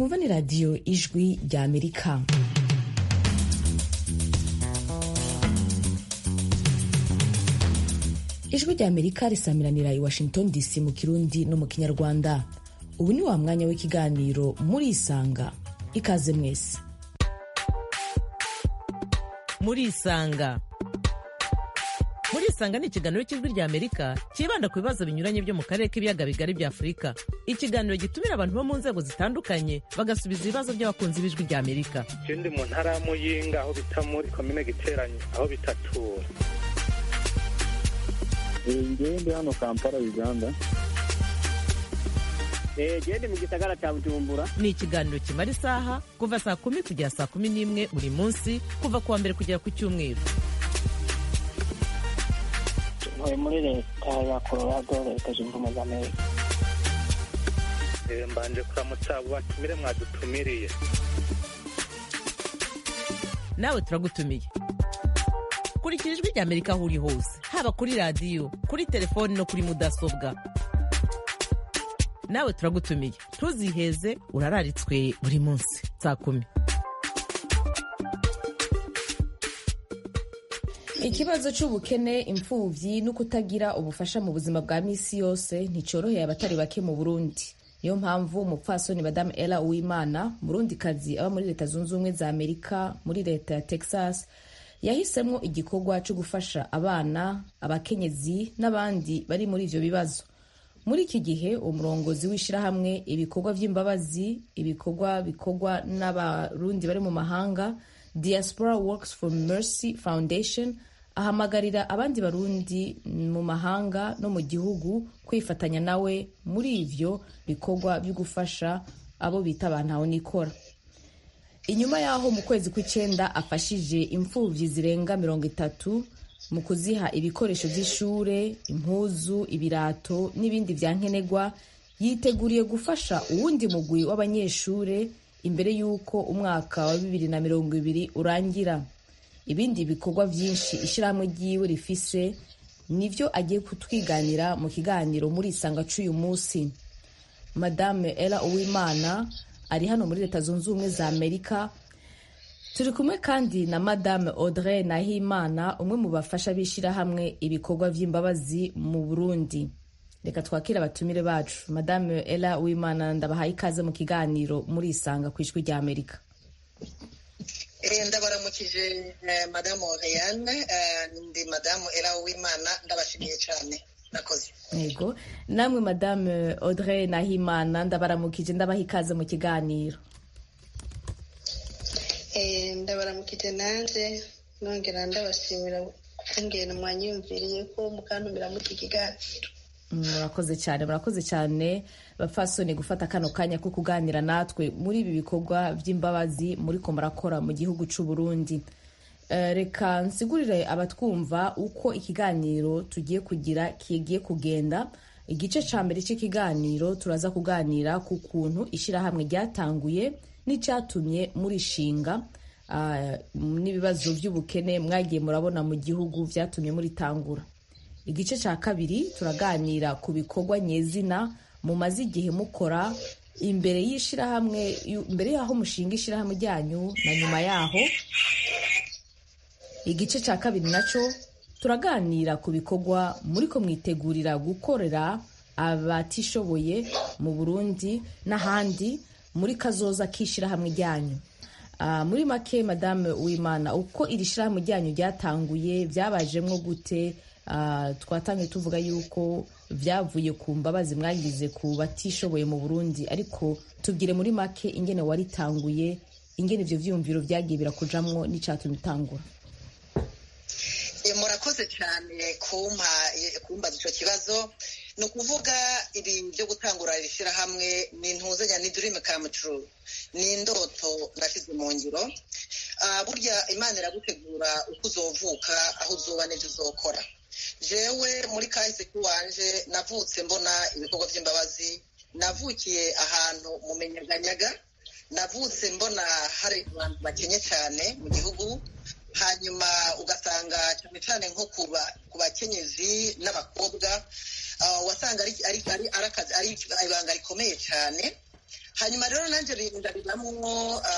mwumva ni radiyo ijwi rya amerika ijwi rya amerika risamiranira i washington dc mu kirundi no mu kinyarwanda ubu ni wa mwanya w'ikiganiro murisanga ikaze mwese murisanga murisanga ni ikiganiro cy'ijwi rya amerika cyibanda ku bibazo binyuranye byo mu karere k'ibiyaga bigari bya afurika ikiganiro gitumira abantu bo mu nzego zitandukanye bagasubiza ibibazo by'abakunzi b'ijwi rya amerika je ndi mu ntara ya muyinga aho bita muri komine giteranyo aho bitatura ngewe ndi hano kampala uganda gende mu gisagara cya bujumbura ni ikiganiro kimara isaha kuva saa kumi kugera saa kumi n'imwe buri munsi kuva ku wa mbere kugera ku cyumweru ntuye muri leta ya colorado leta zunze ubumwe za amerika Eh, mbanje kuramutsa abo batumire mwadutumiriye nawe turagutumiye kurikira ijwi rya amerika aho uri hose haba kuri radiyo kuri telefoni no kuri mudasobwa nawe turagutumiye ntuziheze urararitswe buri munsi saa kumi ikibazo cy'ubukene imfubyi no kutagira ubufasha mu buzima bwa misi yose nticyoroheye abatari bake mu burundi niyo mpamvu umupfasoni madamu ella uwimana murundikazi aba muri leta zunze ubumwe za amerika muri leta ya texas yahisemo igikorwa cyo gufasha abana abakenyezi n'abandi bari muri ivyo bibazo muri iki gihe umurongozi w'ishyirahamwe ibikorwa by'imbabazi ibikorwa bikorwa n'abarundi bari mu mahanga diaspora works for mercy foundation ahamagarira abandi barundi mu mahanga no mu gihugu kwifatanya nawe muri ivyo bikorwa byo gufasha abo bita abantu nikora inyuma y'aho mu kwezi kw'icyenda afashije imfubyi zirenga mirongo itatu mu kuziha ibikoresho by'ishure impuzu ibirato n'ibindi bya nkenerwa yiteguriye gufasha uwundi mugwi w'abanyeshure imbere y'uko umwaka wa bibiri na mirongo ibiri urangira ibindi bikorwa byinshi ishyirahamwe ryiwe rifise nivyo agiye kutwiganira mu kiganiro muri isanga c'uyu munsi madame ella uwimana ari hano muri leta zunze ubumwe za amerika turi kumwe kandi na madame audrey nahimana umwe mu bafasha b'ishyirahamwe ibikorwa by'imbabazi mu burundi reka twakire abatumire bacu madame ella uwimana ndabahaye ikaze mu kiganiro muri isanga ku ijwi rya amerika Eh, ndabaramukije eh, madamu Oriane eh, ndi madamu Era Uwimana ndabashimiye cyane nakoze yego namwe madame audrey nahimana ndabaramukije ndabaha ikaze mu kiganiro Eh, ndabaramukije nanje nongera ndabashimira kungena mwanyumviriye ko mukantumira mu iki kiganiro murakoze cyane murakoze cyane bapfasoni gufata kano kanya ko kuganira natwe muri ibi bikorwa by'imbabazi muri ko murakora mu gihugu cy'u Burundi Eh, reka nsigurire abatwumva uko ikiganiro tugiye kugira kigiye kugenda igice cya mbere cy'ikiganiro turaza kuganira ku kuntu ishyirahamwe ryatanguye n'icyatumye murishinga ah, n'ibibazo by'ubukene mwagiye murabona mu gihugu byatumye muritangura igice cya kabiri turaganira ku bikorwa nyezina mumaze igihe mukora imbere y'ishyirahamwe imbere y'aho mushinga ishyirahamwe ryanyu na nyuma yaho igice cya kabiri nacyo turaganira ku bikorwa muri ko mwitegurira gukorera abatishoboye mu burundi n'ahandi muri kazoza k'ishyirahamwe ryanyu Ah, muri make madame uwimana uko iri shyirahamwe ryanyu ryatanguye byabajemwo gute Ah, twatangiye tuvuga yuko byavuye ku mbabazi mwagize ku batishoboye mu burundi ariko tubwire muri make ingene waritanguye ingene ivyo vyiyumviro vyagiye birakujamwo n'icatumye utangura Eh, murakoze cyane kumpa eh, kumbaza icyo kibazo ni ukuvuga ibi byo gutangura iri shyirahamwe ni intuzanya ni dream come true ni indoto nashyize mu ngiro Ah, burya imana iragutegura uko uzovuka aho uzoba n'ibyo uzokora jewe muri kahise k'iwanje navutse mbona ibikorwa by'imbabazi navukiye ahantu mu menyaganyaga navutse mbona hari abantu bakenye cyane mu gihugu hanyuma ugasanga cyane cyane nko ku ba- ku bakenyezi n'abakobwa ah, wasanga ari ari ari ari akazi- ari ibanga rikomeye cyane hanyuma rero nanjye ndariramo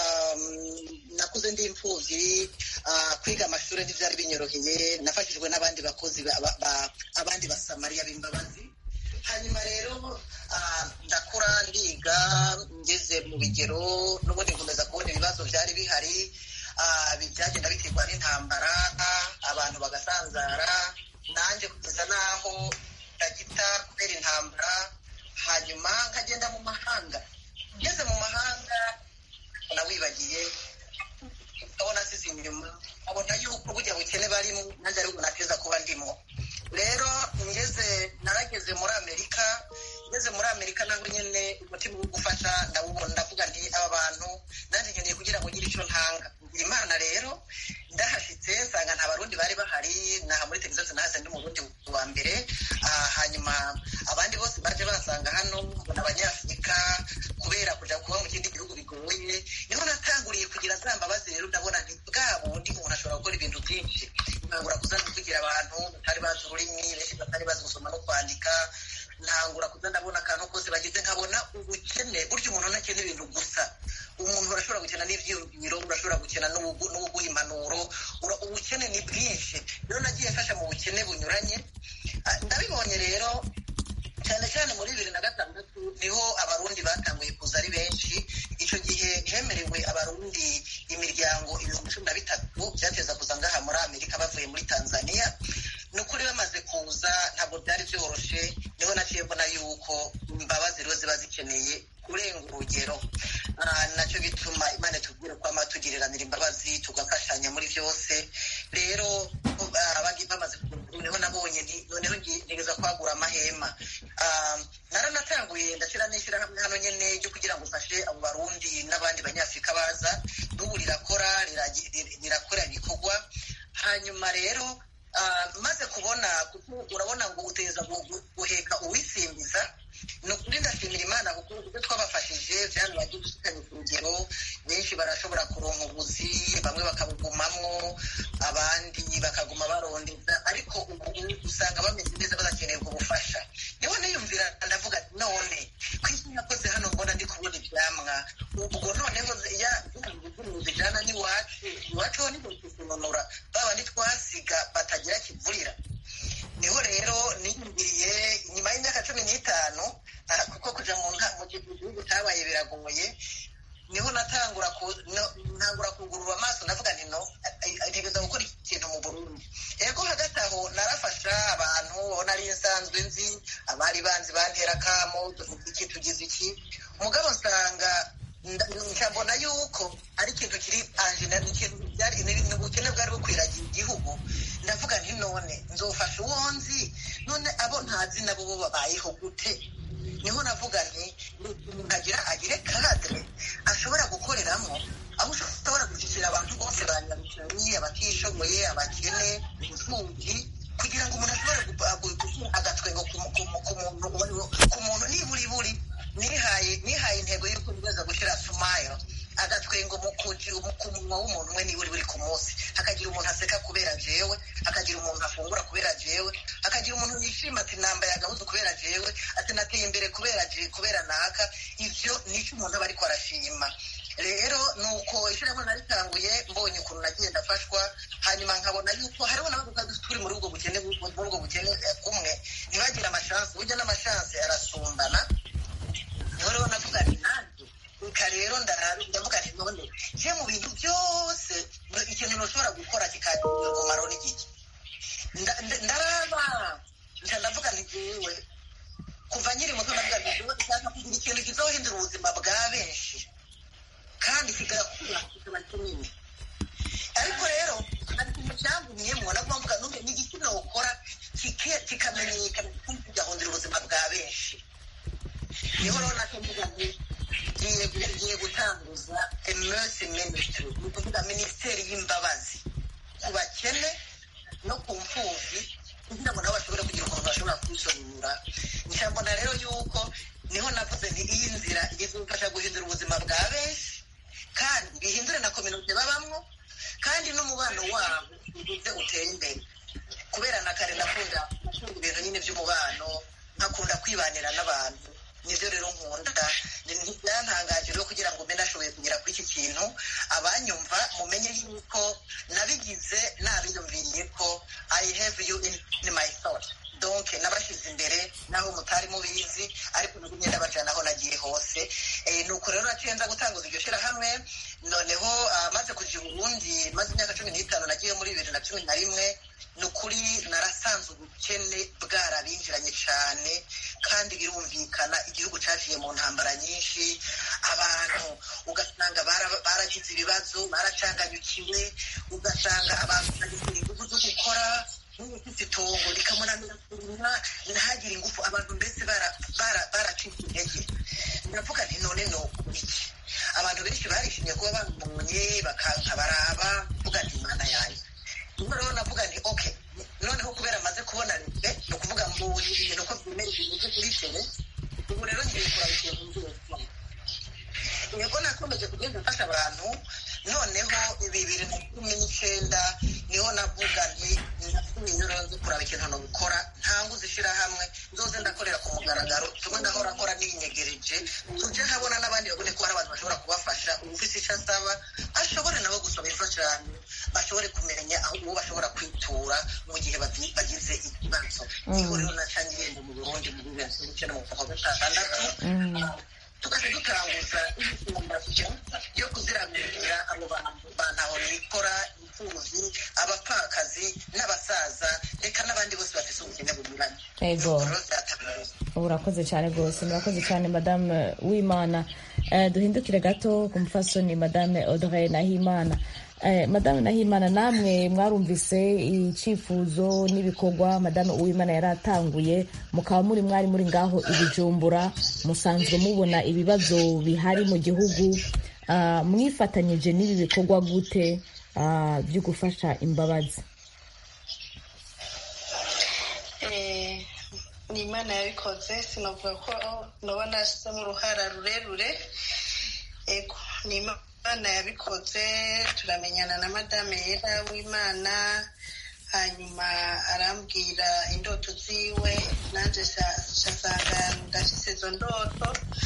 nakuze ndi imfubyi kwiga amashuri ntibyari binyoroheye nafashijwe n'abandi bakozi abandi basamariya b'imbabazi hanyuma rero ndakura ndiga ngeze mu bigero n'ubundi nkomeza kubona ibibazo byari bihari byagenda biterwa n'intambara abantu bagasanzara nanjye kugeza n'aho ndagita kubera intambara hanyuma nkagenda mu mahanga ngeze mu mahanga nawibagiye ndabona asize inyuma abona yuko burya bukene barimo nanjye ariko nateza kuba ndimo rero ngeze narageze muri amerika ngeze muri amerika naho nyine umutima wo gufasha ndawubona ndavuga nti aba bantu nanjye nkeneye kugira ngo ngire icyo ntanga imana rero ndahashyitse nsanga nta barundi bari bahari naha muri texas nahase ndi mu bundi wa mbere hanyuma abandi bose baje basanga hano mbona abanyafurika kubera kuja kuba mu kindi gihugu bigoye niho natanguriye kugira za mbabazi rero ndabona nti bwa bundi umuntu ashobora gukora ibintu byinshi nkangura kuza kugira abantu batari bazi ururimi benshi batari bazi gusoma no kwandika ntangura kuza ndabona akantu kose bagize nkabona ubukene burya umuntu ntakena ibintu gusa umuntu urashobora gukena n'ibyiyumviro urashobora gukena n'ubuguha impanuro ubukene ni bwinshi rero nagiye mfasha mu bukene bunyuranye ndabibonye rero cyane cyane muri bibiri na gatandatu niho abarundi batanguye kuza ari benshi icyo gihe hemerewe abarundi imiryango ibihumbi cumi na bitatu byateza kuza ngaha muri amerika bavuye muri tanzania ni ukuri bamaze kuza ntabwo byari byoroshye niho naciye mbona yuko imbabazi rero ziba zikeneye kurenga urugero nacyo bituma imana tubwire ko tugiriranira imbabazi tugafashanya muri byose rero bamaze niho nabonye noneho nigeza kwagura amahema naranatanguye ndashyira n'ishyirahamwe hano nyine ryo kugira ngo ufashe abo barundi n'abandi banyafurika baza n'ubu rirakora rirakora ibikorwa hanyuma rero maze kubona kuko urabona ngo uteza guheka uwisimbiza ni ukuri ndashimira imana kuko ibyo twabafashije byari bagiye gushikanya ku rugero benshi barashobora kuronka ubuzi bamwe bakabugumamwo abandi bakaguma barondeza ariko ubu usanga bameze neza badakeneye ubwo bufasha niho niyumvira ndavuga none ku isi nakoze hano mbona ndi kubona ibyamwa ubwo noneho ya zijana n'iwacu iwacu ho niho tukunonora babandi twasiga batagira kivurira niho rero niyumviriye nyuma y'imyaka cumi n'itanu kuko kuja mu gihugu cyabaye biragoye niho natangura ntangura kugurura amaso ndavuga nti no ntegereza gukora ikintu mu burundi ego hagati aho narafasha abantu nari nsanzwe nzi abari banzi bantera akamo tuvuga iki tugize iki mugabo nsanga nkabona yuko ari ikintu kiri anjina ni ubukene bwari bukwiragiye igihugu ndavuga nti none nzofasha uwo nzi none abo ntazi nabo bo babayeho gute niho navuga nti umuntu agira agire kadire ashobora gukoreramo aho ushobora gushyikira abantu bose banyarukiye abatishoboye abakene imfubyi kugira ngo umuntu ashobore gushyira agatwengo ku muntu niburi buri nihaye nihaye intego y'uko nigeza gushyira sumayo agatwengo ku munwa w'umuntu umwe niburi buri ku munsi hakagira umuntu aseka kubera jewe hakagira umuntu afungura kubera jewe hakagira umuntu yishima ati nambaye agahuzu kubera jewe ati nateye imbere kubera kubera naka ivyo nicyo umuntu aba ariko arashima rero nuko ishyirahamwe naritanguye mbonye ukuntu nagiye ndafashwa hanyuma nkabona yuko hariho n'abaduka turi muri ubwo bukene muri ubwo bukene kumwe ntibagire amashansi burya n'amashansi arasumbana niho rero navuga nti nanjye reka rero ndavuga nti none je mu bintu byose ikintu ntushobora gukora kikagira umumaro n'igiki ndaraba nca ndavuga nti jewe kuva nkiri muto ndavuga nti jewe ndashaka kugira ikintu kizohindura ubuzima bwa benshi kandi kigakura kikaba kinini ariko rero hari ikintu cyangumyemo nabwo mvuga none ni igiki nokora kikamenyekana kandi kigahundura ubuzima bwa benshi niho rero nacyo mvuga nti ngiye gutanguza emersi minisitiri ni ukuvuga minisiteri y'imbabazi ku bakene no ku mfubyi kugira ngo nabo bashobore kugira ukuntu bashobora kwisonura nshyambona rero yuko niho navuze nti iyi nzira izumfasha guhindura ubuzima bwa benshi kandi bihindure na kominote babamwo kandi n'umubano wabo uze uteye imbere kubera na kare nakunda ibintu nyine by'umubano nkakunda kwibanira n'abantu nibyo rero nkunda ntibyantangaje rero kugira ngo mbe nashoboye kugera kuri iki kintu abanyumva mumenye yuko nabigize nabiyumviriye ko i have you in, in my thought donc nabashyize imbere naho mutari mubizi ariko nagumye ndabajana aho nagiye hose eh, nuko rero naciye nza gutanguza iryo shyirahamwe noneho ah, maze kuja i burundi maze imyaka cumi n'itanu nagiye muri bibiri na cumi na rimwe ni ukuri narasanze ubukene bwarabinjiranye cyane kandi birumvikana igihugu cyaciye mu ntambara nyinshi abantu ugasanga bara- baragize ibibazo baracanganyukiwe ugasanga abantu bagize ingufu zo gukora nk'ufite itongo rikamunanira kurima ntagire ingufu abantu mbese bara- bara- baracitse intege ndavuga nti none ni iki abantu benshi barishimye kuba bambonye bakanka baraba mvuga nti imana yanjye ubwo rero navuga nti ok noneho kubera amaze kubona rimwe ni ukuvuga mbonye ibintu ko byemera ibintu kuri tere ubu rero ngiye kurabishyira mu nzego yego nakomeje kugenda mfasha abantu noneho bibiri na cumi n'icyenda niho navuga nti nasubiye nzi kuraba ikintu nabikora ntanguze ishyirahamwe nzoze ndakorera ku mugaragaro tumwe ndahora akora n'ibinyegereje tujye habona n'abandi babone ko hari abantu bashobora kubafasha ufite icyo asaba ashobore nabo gusaba imfashanyo bashobore kumenya aho uwo bashobora kwitura mu gihe bagi- bagize ikibazo niho rero nacangiye mu burundi muri bibiri na cumi n'icyenda mu kwa gatandatu tukajya dutanguza imyumbati yo kuziramira abo bantu bantaho nikora imfubyi abapfakazi n'abasaza reka n'abandi bose bafite ubukene bunyuranye Ego. Nuko rero byatangaje. urakoze cyane rwose murakoze cyane madame wimana Eh, duhindukire gato ku mufasoni madame audrey nahimana Eh, madame nahimana namwe mwarumvise icyifuzo n'ibikorwa madame uwimana yari atanguye mukaba muri mwari muri ngaho ibijumbura musanzwe mubona ibibazo bihari mu gihugu Ah, mwifatanyije n'ibi bikorwa gute ah, byo gufasha imbabazi Eh, ni imana yabikoze sinavuga ko naba nashyizemo uruhara rurerure ego ni imana yabikoze turamenyana na madame yera w'imana hanyuma arambwira indoto ziwe nanjye nsanga ndashyize izo ndoto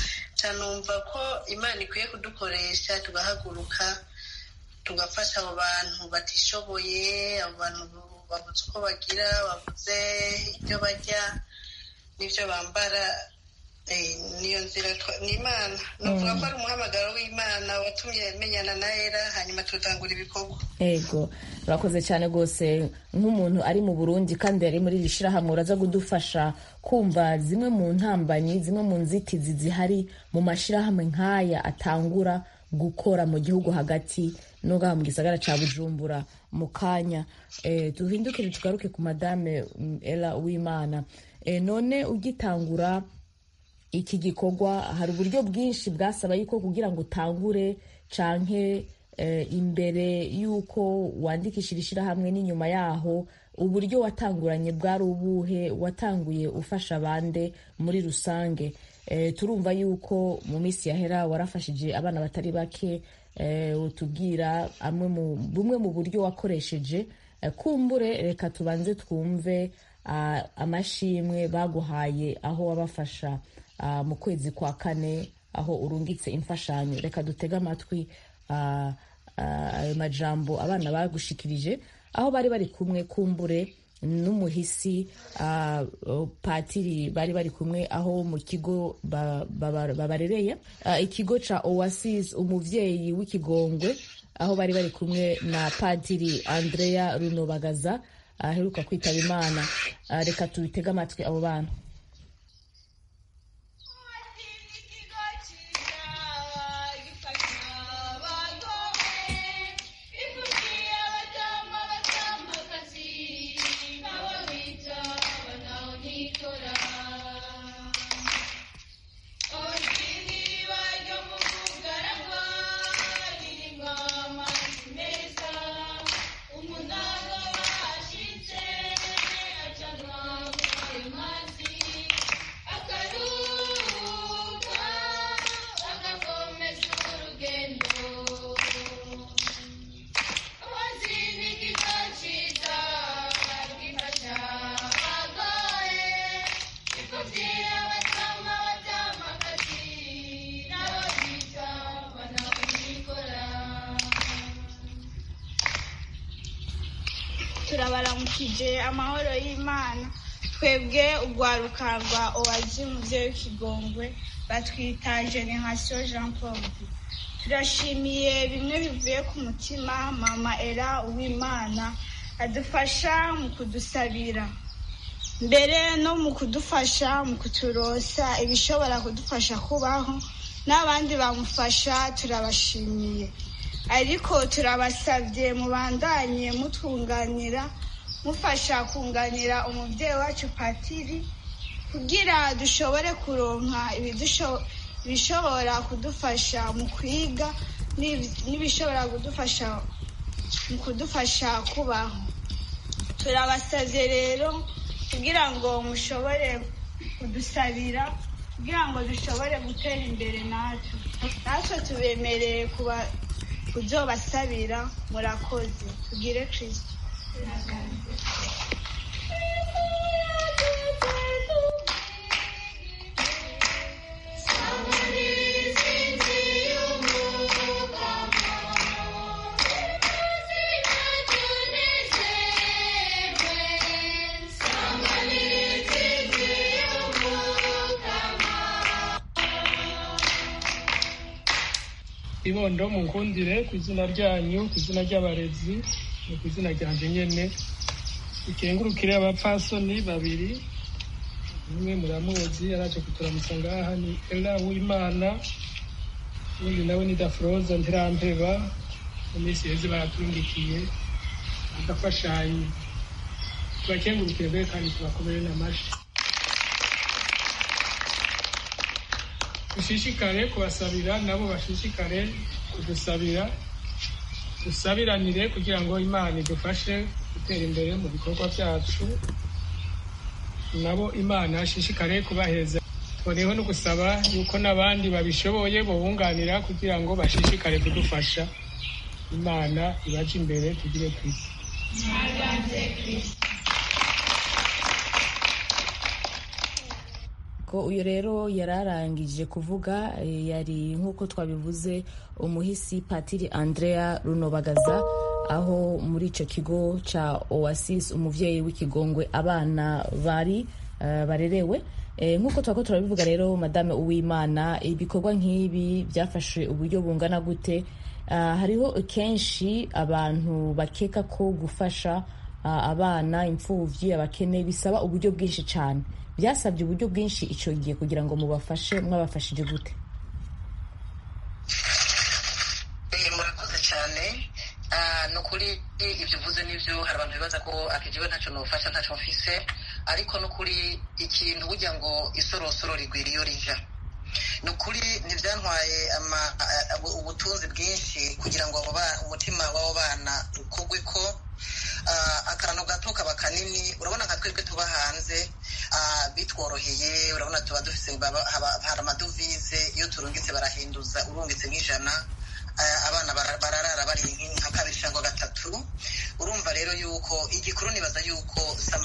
canumva ko imana ikwiye kudukoresha tugahaguruka tugafasha abo bantu batishoboye abo bantu babuze uko bagira babuze ibyo barya n'ibyo bambara eh, niyo nzira twa- ni imana nuvuga ko ari umuhamagaro w'imana watumye menyana na era hanyuma tutangura ibikorwa ego urakoze cyane rwose nk'umuntu ari mu burundi kandi yari muri iri shyirahamwe uraza kudufasha kumva zimwe mu ntambanyi zimwe mu nzitizi zihari mu mashyirahamwe nk'aya atangura gukora mu gihugu hagati no ngaha mu gisagara cya bujumbura mu kanya eh, duhindukire tugaruke ku madame mm, ela w'imana eh, none ugitangura iki gikorwa hari uburyo bwinshi bwasaba yuko kugira ngo utangure canke eh, imbere y'uko wandikishira ishyirahamwe n'inyuma yaho uburyo watanguranye bwari ubuhe watanguye ufasha abande muri rusange eh, turumva yuko mu minsi yahera warafashije abana batari bake eh, utubwira amwe mu bumwe mu buryo wakoresheje eh, kumbure reka tubanze twumve ah, amashimwe baguhaye aho wabafasha ah, mu kwezi kwa kane aho urungitse imfashanyo reka dutege amatwi ah, ah, ayo majambo abana bagushikirije aho bari bari kumwe kumbure n'umuhisi ah, oh, patiri bari bari kumwe aho mu kigo ba- ba- babarereye Ah, ikigo ca oasis umuvyeyi w'ikigongwe aho bari bari kumwe na padiri andrea runobagaza aheruka kwitaba imana Ah, reka tubitege amatwi abo bana Umunara washitse acanwa ayo mazi turabaramukije amahoro y'imana twebwe urwaruka rwa owazi muvyeyi w'ikigongwe batwita generation jean paul turashimiye bimwe bivuye ku mutima mama era uwimana adufasha mu kudusabira mbere no mu kudufasha mu kuturosa ibishobora kudufasha kubaho n'abandi bamufasha turabashimiye ariko turabasabye mubandanye mutwunganira mufasha kunganira umubyeyi wacu patiri kugira dushobore kuronka ibishobora kudufasha mu kwiga n'ibishobora kudufasha mu kudufasha kubaho turabasabye rero kugira ngo mushobore kudusabira kugira ngo dushobore gutera imbere natwe natwe tubemereye kuba kuzobasabira murakoze tugire kirisito ibondo munkundire ku izina ryanyu ku izina ry'abarezi no ku izina ryanje nyene ikengurukire abapfasoni babiri umwe muramuzi yaraje kuturamutsa ngaha ni ela w'imana ubundi nawe ni dafroza ntirampeba mu minsi heze baraturungikiye agafashanyo tubakengurukire mbere kandi tubakomere n'amashi dushishikare kubasabira nabo bashishikare kudusabira dusabiranire kugira ngo imana idufashe gutera imbere mu bikorwa byacu nabo imana ashishikare kubaheza tuboneyeho no gusaba yuko n'abandi babishoboye bubunganira kugira ngo bashishikare kudufasha imana ibaje imbere tugire ku isi ko uyu rero yari arangije kuvuga yari nk'uko twabivuze umuhisi patiri andrea runobagaza aho muri icyo kigo cya oasis umubyeyi w'ikigongwe abana bari barerewe nk'uko twako turabivuga rero madame uwimana ibikorwa nk'ibi byafashe uburyo bungana gute hariho kenshi abantu bakeka ko gufasha abana imfubyi abakene bisaba uburyo bwinshi cyane byasabye uburyo bwinshi icyo gihe kugira ngo mubafashe mwabafashije gute murakoze cyane ni ukuri ibyo uvuze n'ibyo hari abantu bibaza ko akigiwe ntacyo nufasha ntacyo mfise ariko ni ukuri ikintu burya ngo isorosoro rigwira iyo rija ni ukuri ntibyantwaye ubutunzi bwinshi kugira ngo umutima w'abo bana ukugwe ko akantu gato kaba kanini urabona nka twebwe tuba hanze bitworoheye urabona tuba dufite hari amadovize iyo turungitse barahinduza urungitse nk'ijana abana bararara bari nka kabiri cyangwa gatatu urumva rero yuko igikuru nibaza yuko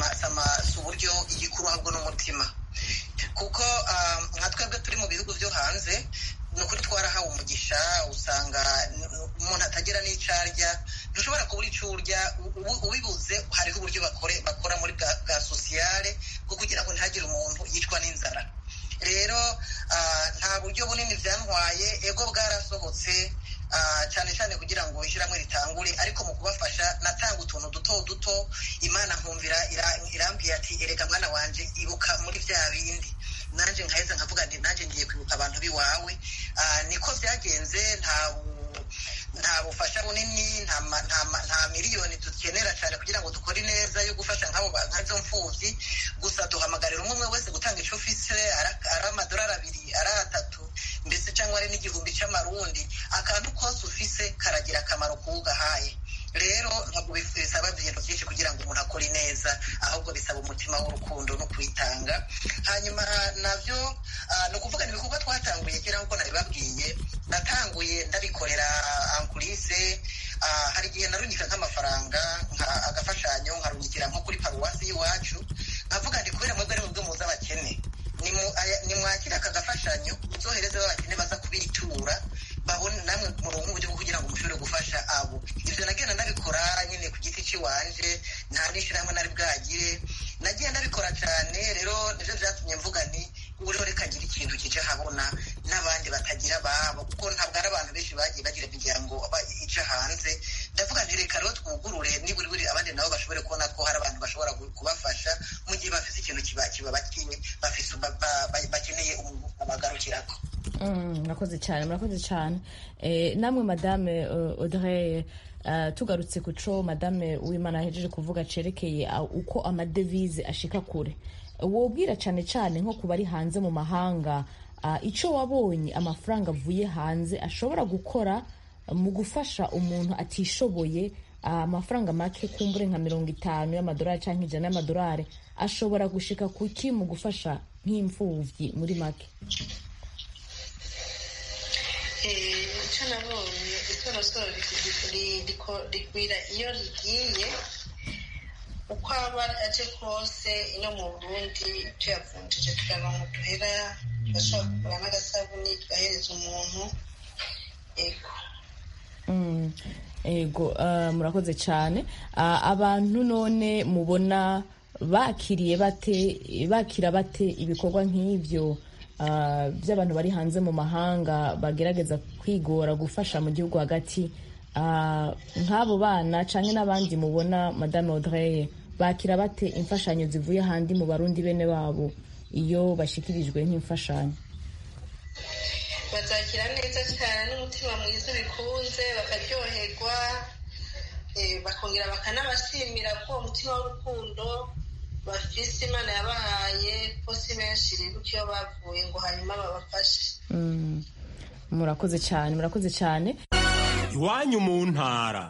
si uburyo igikuru ahubwo n'umutima kuko nka twebwe turi mu bihugu byo hanze ni ukuri twarahawe umugisha usanga umuntu atagira n'icyo arya ntushobora kubura icyo urya ubibuze hariho uburyo bakora muri bwa sosiyale bwo kugira ngo ntihagire umuntu yicwa n'inzara rero nta buryo bunini byantwaye ego bwarasohotse cyane cyane kugira ngo ishyirahamwe ritangure ariko mu kubafasha natanga utuntu duto duto imana nkumvira irambwiye ati erega mwana wanjye ibuka muri bya bindi nanjye nkaheza nkavuga nti nanjye ngiye kwibuka abantu b'iwawe niko byagenze nta nta bufasha bunini nta miliyoni dukenera cyane kugira ngo dukore neza yo gufasha nk'izo mfubyi gusa duhamagarira umwe umwe wese gutanga icyo ufise ari amadolari abiri ari atatu mbese cyangwa ari n'igihumbi cy'amarundi akantu kose ufise karagira akamaro kuwugahaye rero ntabwo bisaba ibintu byinshi kugira ngo umuntu akore neza ahubwo bisaba umutima w'urukundo no kwitanga hanyuma nabyo ni ukuvuga ni ibikorwa twatanguye kera nk'uko nabibabwiye natanguye ndabikorera ankulise hari igihe narungika nk'amafaranga agafashanyo nkarungikira nko kuri paruwasi y'iwacu nkavuga ndi kubera mwebwe ari mubwo muzi abakene nimwakira aka gafashanyo uzohereze abakene baza kubitura babone namwe murongo uburyo bwo kugira ngo mushobore gufasha abo ibyo nagenda nabikora nyine ku giti cy'iwanje nta n'ishyirahamwe nari bwagire nagiye ndabikora cyane rero nibyo byatumye mvuga ni ubu rero reka ngira ikintu kije habona n'abandi batagira ababo kuko ntabwo ari abantu benshi bagiye bagira imiryango ije hanze ndavuga nti reka rero twugurure niburi buri abandi nabo bashobore kubona ko hari abantu bashobora kubafasha mu gihe bafite ikintu kibabakiwe bafite bakeneye umuntu abagarukirako murakoze cyane murakoze cyane namwe madame audrey tugarutse ku cyo madame w'imana yahejeje kuvuga cerekeye uko amadevize ashika kure wobwira cyane cyane nko ku bari hanze mu mahanga icyo wabonye amafaranga avuye hanze ashobora gukora mu gufasha umuntu atishoboye amafaranga make kumbure nka mirongo itanu y'amadolari cyangwa ijana y'amadolari ashobora gushika kuki mu gufasha nk'imfubyi muri make icyo nabonye itorosoro rigwira iyo rigiye uko aba aje kose ino mu burundi tuyavunjije tukaronka uduhera tugashobora kugura n'agasabuni tugahereza umuntu ego ego murakoze cyane abantu none mubona bakiriye bate bakira bate ibikorwa nk'ibyo by'abantu bari hanze mu mahanga bagerageza kwigora gufasha mu gihugu hagati nk'abo bana cyangwa n'abandi mubona madame audrey bakira bate imfashanyo zivuye ahandi mu barundi bene babo iyo bashyikirijwe nk'imfashanyo bazakira neza cyane n'umutima mwiza ubikunze bakaryoherwa bakongera bakanabashimira ko uwo mutima w'urukundo bafise imana yabahaye ko si benshi bibuka iyo bavuye ngo hanyuma babafashe murakoze cyane murakoze cyane iwanyu mu ntara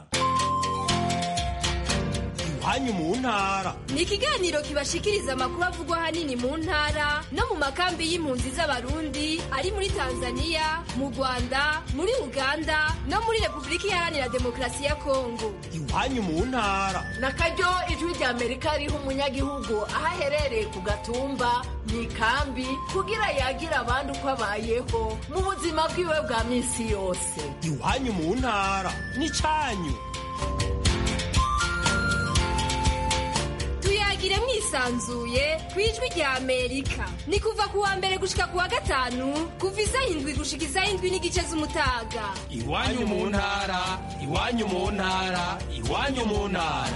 iwanyu mu ntara ni ikiganiro kibashikiriza amakuru avugwa ahanini mu ntara no mu makambi y'impunzi z'abarundi ari muri tanzania mu rwanda muri uganda no muri repubulika iharanira demokarasi ya kongo iwanyu mu ntara na karyo ijwi rya amerika riha umunyagihugu aho aherereye ku gatumba mu ikambi kugira yagira abandi uko abayeho mu buzima bwiwe bwa minsi yose iwanyu mu ntara ni cyanyu tuyagire mwisanzuye ku ijwi rya amerika ni kuva ku wa mbere gushika ku wa gatanu kuva isaha indwi gushika isaha indwi n'igice z'umutaga iwanyu mu ntara iwanyu mu ntara iwanyu mu ntara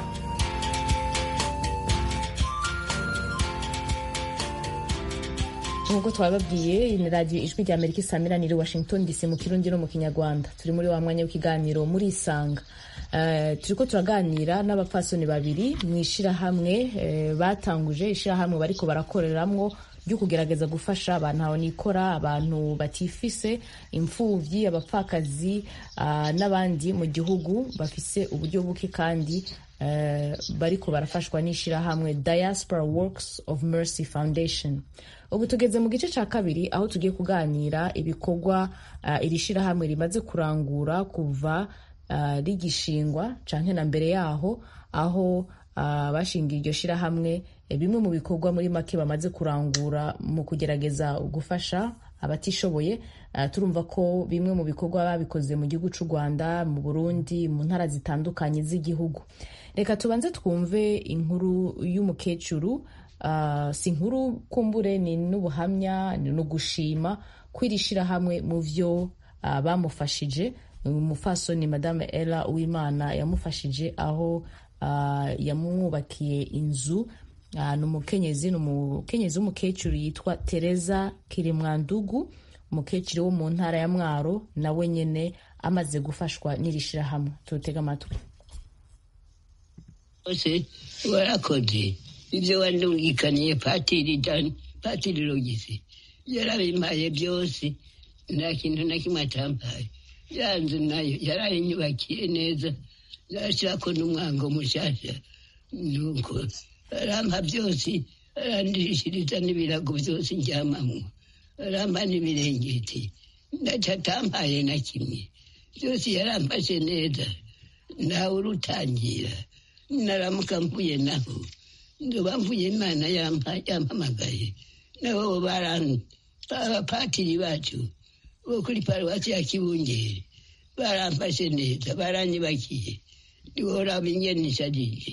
nk'uko twababwiye ni radiyo ijwi rya amerika isamiraniye washington dc mu kirundi no mu kinyarwanda turi muri wa mwanya w'ikiganiro muri isanga turi ko turaganira n'abapfasoni babiri mu ishyirahamwe batanguje ishyirahamwe bariko barakoreramwo ryo kugerageza gufasha abantu aho nikora abantu batifise imfubyi abapfakazi n'abandi mu gihugu bafise uburyo buke kandi bariko barafashwa n'ishyirahamwe diaspora works of mercy foundation ubu tugeze mu gice cya kabiri aho tugiye kuganira ibikorwa iri shyirahamwe rimaze kurangura kuva rigishingwa canke na mbere yaho aho bashingiye iryo shyirahamwe bimwe mu bikorwa muri make bamaze kurangura mu kugerageza gufasha abatishoboye turumva ko bimwe mu bikorwa babikoze mu gihugu cy'u rwanda mu burundi mu ntara zitandukanye z'igihugu reka tubanze twumve inkuru y'umukecuru si inkuru kumbure ni n'ubuhamya ni ugushima ko iri shyirahamwe mu byo bamufashije umufasoni madame ella uwimana yamufashije aho yamwubakiye inzu ni umukenyezi ni umukenyezi w'umukecuru yitwa tereza kirimwandugu umukecuru wo mu ntara ya mwaro nawe nyine amaze gufashwa n'iri shyirahamwe turutega amatwi bose warakoze ibyo wandungikaniye patiri dani patiri rogisi yarabimpaye byose nta kintu na kimwe atampaye ya nzu nayo yarayinyubakiye neza zashyirako n'umwango mushyashya nuko arampa byose arandishiriza n'ibirago byose njyamamwo arampa n'ibirengeti ntacyo atampaye na kimwe byose yarampashe neza ntawe urutangira naramuka mvuye naho ndoba mvuye imana yampamagaye nabo abapatiri bacu bo kuri paruwasi ya kibungeri baramfashe neza baranyibakiye ntiworaba ingene nisharije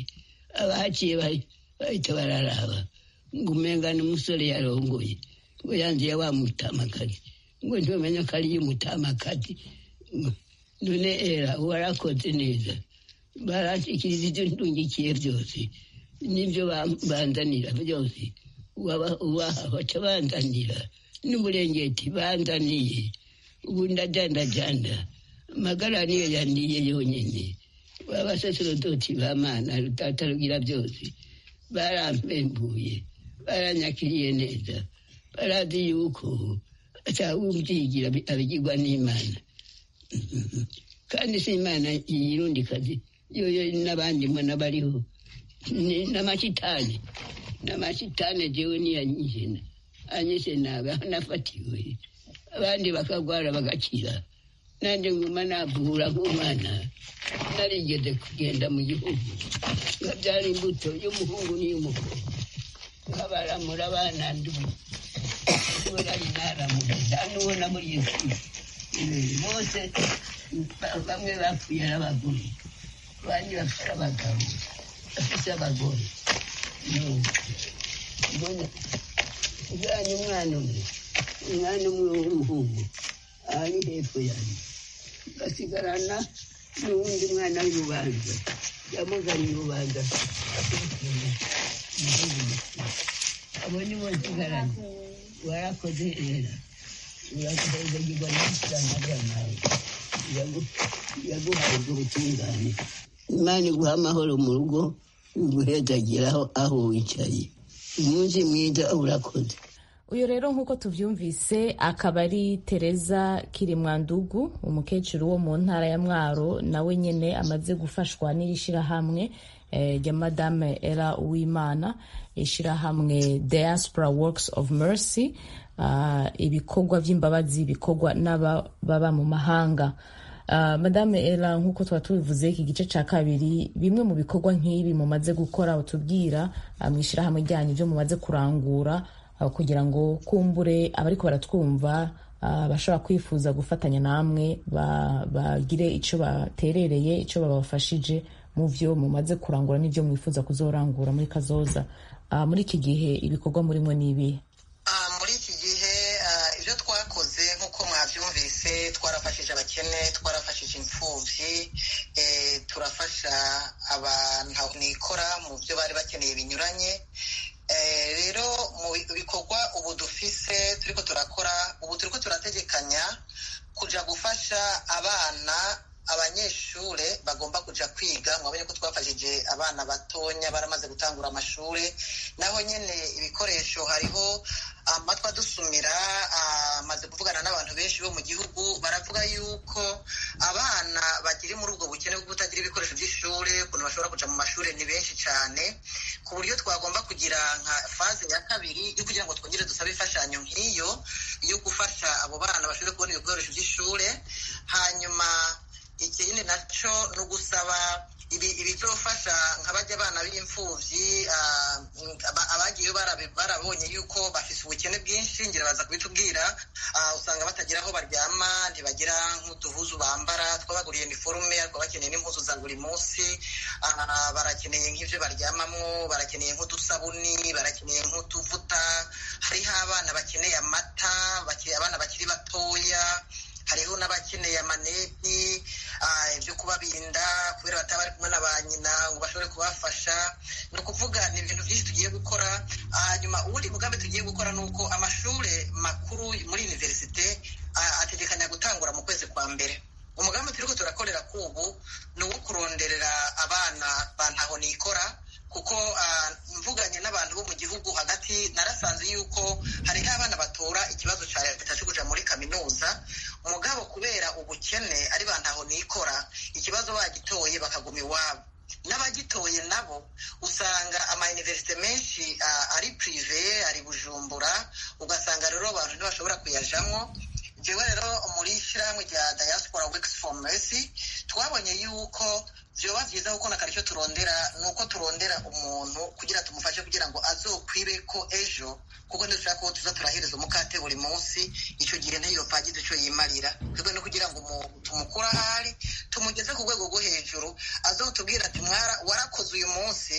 abahaciye bahita bararaba ngo umenga ni umusore yarongoye ngo yanziye wa mutamakazi ngo ntiwamenya ko ariyo umutamakazi none era warakoze neza barashikiriza ibyo ntungikiye byose n'ibyo banzanira byose ubaha baca banzanira n'uburengeti banzaniye ubu ndajandajanda amagara niyo yandiye yonyine abasaserodoti b'amana rutatarugira byose barampembuye baranyakiriye neza barazi yuko atawubyigira abigirwa n'imana kandi si imana yirundi kazi yoyo n'abandi mbona bariho n'amashitani n'amashitani jewe niyanyishena anyishe nabi aho nafatiwe abandi bakagwara bagakira nanjye nguma navura nk'umwana narigeze kugenda mu gihugu nkabyara imbuto y'umuhungu n'iy'umukobwa nkabaramura abana ndubu nari naramuriza n'uwo namuriye bose bamwe bapfuye ari abagore abandi bafite abagabo bafite abagore ujyanye umwana umwe umwana umwe w'umuhungu ari hepfo yanjye basigarana n'uwundi mwana w'urubanza yamuzanye urubanza abo ni bo nsigaranye warakoze rero urakoze n'ishyamba ry'amazi yaguhaye ubwo butungane imana iguha amahoro mu rugo iguhezagira aho wicaye umunsi mwiza urakoze uyu rero nk'uko tubyumvise akaba ari tereza kirimwandugu umukecuru wo mu ntara ya mwaro nawe nyine amaze gufashwa n'iri shyirahamwe rya madame era uwimana ishyirahamwe diaspora works of mercy ibikorwa by'imbabazi bikorwa n'ababa mu mahanga madame era nk'uko tuba tubivuze iki gice cya kabiri bimwe mu bikorwa nk'ibi mumaze gukora utubwira mu ishyirahamwe ryanyu byo mumaze kurangura kugira ngo kumbure abariko baratwumva bashobora kwifuza gufatanya namwe bagire icyo baterereye icyo babafashije mu byo mumaze kurangura n'ibyo mwifuza kuzorangura muri kazoza muri iki gihe ibikorwa murimo ni ibihe muri iki gihe ibyo twakoze nk'uko mwabyumvise twarafashije abakene twarafashije imfubyi turafasha abantu nikora mu byo bari bakeneye binyuranye rero mu bikorwa ubu dufise turiko turakora ubu turiko turategekanya kuja gufasha abana abanyeshure bagomba kuja kwiga mwabonye ko twafashije abana batonya baramaze gutangura amashure naho nyene ibikoresho hariho amatwi adusumira amaze kuvugana n'abantu benshi bo mu gihugu baravuga yuko abana bakiri muri ubwo bukene bwo kutagira ibikoresho by'ishure ukuntu bashobora kuja mu mashure ni benshi cyane ku buryo twagomba kugira nka faze ya kabiri yo kugira ngo twongere dusabe imfashanyo nk'iyo yo gufasha abo bana bashobore kubona ibikoresho by'ishure hanyuma ikindi nacyo ni ugusaba ibizofasha nka bajya abana b'imfubyi abagiye barabonye yuko bafise ubukene bwinshi ngira baza kubitubwira usanga batagira aho baryama ntibagira nk'uduhuzu bambara twabaguriye iniforume ariko bakeneye n'impuzu za buri munsi barakeneye nk'ibyo baryamamo barakeneye nk'udusabuni barakeneye nk'utuvuta hariho abana bakeneye amata abana bakiri batoya hariho n'abakeneye amaneti ibyo kubabirinda kubera bataba bari kumwe na ba nyina ngo bashobore kubafasha ni ukuvuga ni ibintu byinshi tugiye gukora hanyuma uwundi mugambi tugiye gukora ni uko amashuri makuru muri univerisite ategekanya gutangura mu kwezi kwa mbere umugambi turiko turakorera kubu ni uwo kuronderera abana ba ntaho nikora kuko mvuganye n'abantu bo mu gihugu hagati narasanze yuko hariho abana batora ikibazo cya leta cyo kuja muri kaminuza umugabo kubera ubukene ari ba ntaho nikora ikibazo bagitoye bakaguma iwabo n'abagitoye nabo usanga amayuniverisite menshi ari pirive ari bujumbura ugasanga rero abantu ntibashobora kuyajamwo jewe rero muri shyirahamwe rya diaspora works for mercy twabonye yuko vyoba vyiza kuko nakari icyo turondera ni uko turondera umuntu kugira tumufashe kugira ngo azokwibe ko ejo kuko ntidushaka ko tuza turahereza umukate buri munsi icyo gihe ntiyopagize icyo yimarira twebwe no kugira ngo tumukure ahari tumugeze ku rwego rwo hejuru azotubwira ati mwara warakoze uyu munsi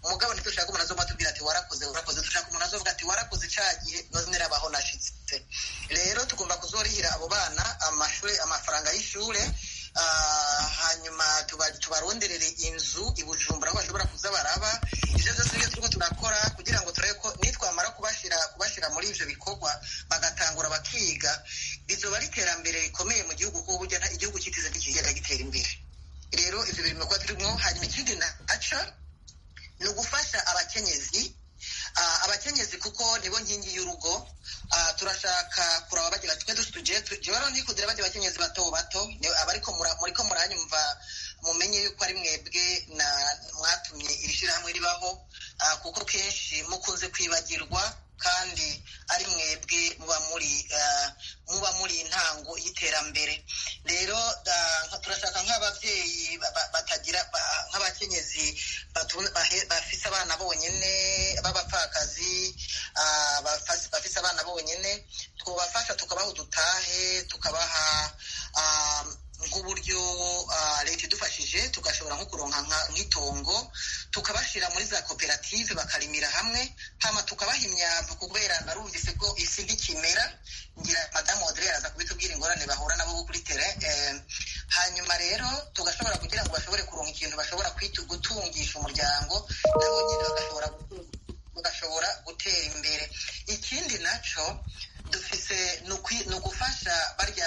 umugabo ntitushaka umuntu azoma atubwira ati warakoze warakoze dushaka umuntu azovuga ati warakoze ca gihe none rabaho nashitse rero tugomba kuzorihira abo bana amashuri amafaranga y'ishure hanyuma tubaronderere inzu i bujumbura aho bashobora kuza baraba ivyo vyose nivyo turiko turakora kugira ngo turabe ko nitwamara kubashira kubashira muri ivyo bikorwa bagatangura bakiga bizoba ari iterambere rikomeye mu gihugu kuko burya igihugu kitize ntikigenda gitera imbere rero ivyo biri mu kuba turimwo hanyuma ikindi naco ni ugufasha abakenyezi abakenyezi kuko nibo nkingi y'urugo turashaka kuraba bagira twe tuje jewe rero nikudira bajya abakenyezi bato bato abariko muriko muranyumva mumenye yuko ari mwebwe na mwatumye iri shirahamwe ribaho kuko kenshi mukunze kwibagirwa kandi ari mwebwe muba muri muba muri intango y'iterambere rero turashaka nk'ababyeyi batagira nk'abakenyezi bafise abana bonyene b'abapfakazi bafise abana bonyene twubafasha tukabaha udutahe tukabaha nk'uburyo leta idufashije tugashobora nko kuronka nk'itongo tukabashyira muri za koperative bakarimira hamwe hama tukabaha imyavu kubera narumvise ko isi ntikimera ngira madamu odire araza kubitubwira ingorane bahura nabo kuri tere hanyuma rero tugashobora kugira ngo bashobore kuronka ikintu bashobora gutungisha umuryango nabo nyine bagashobora bagashobora gutera imbere ikindi naco dufise ni ugufasha barya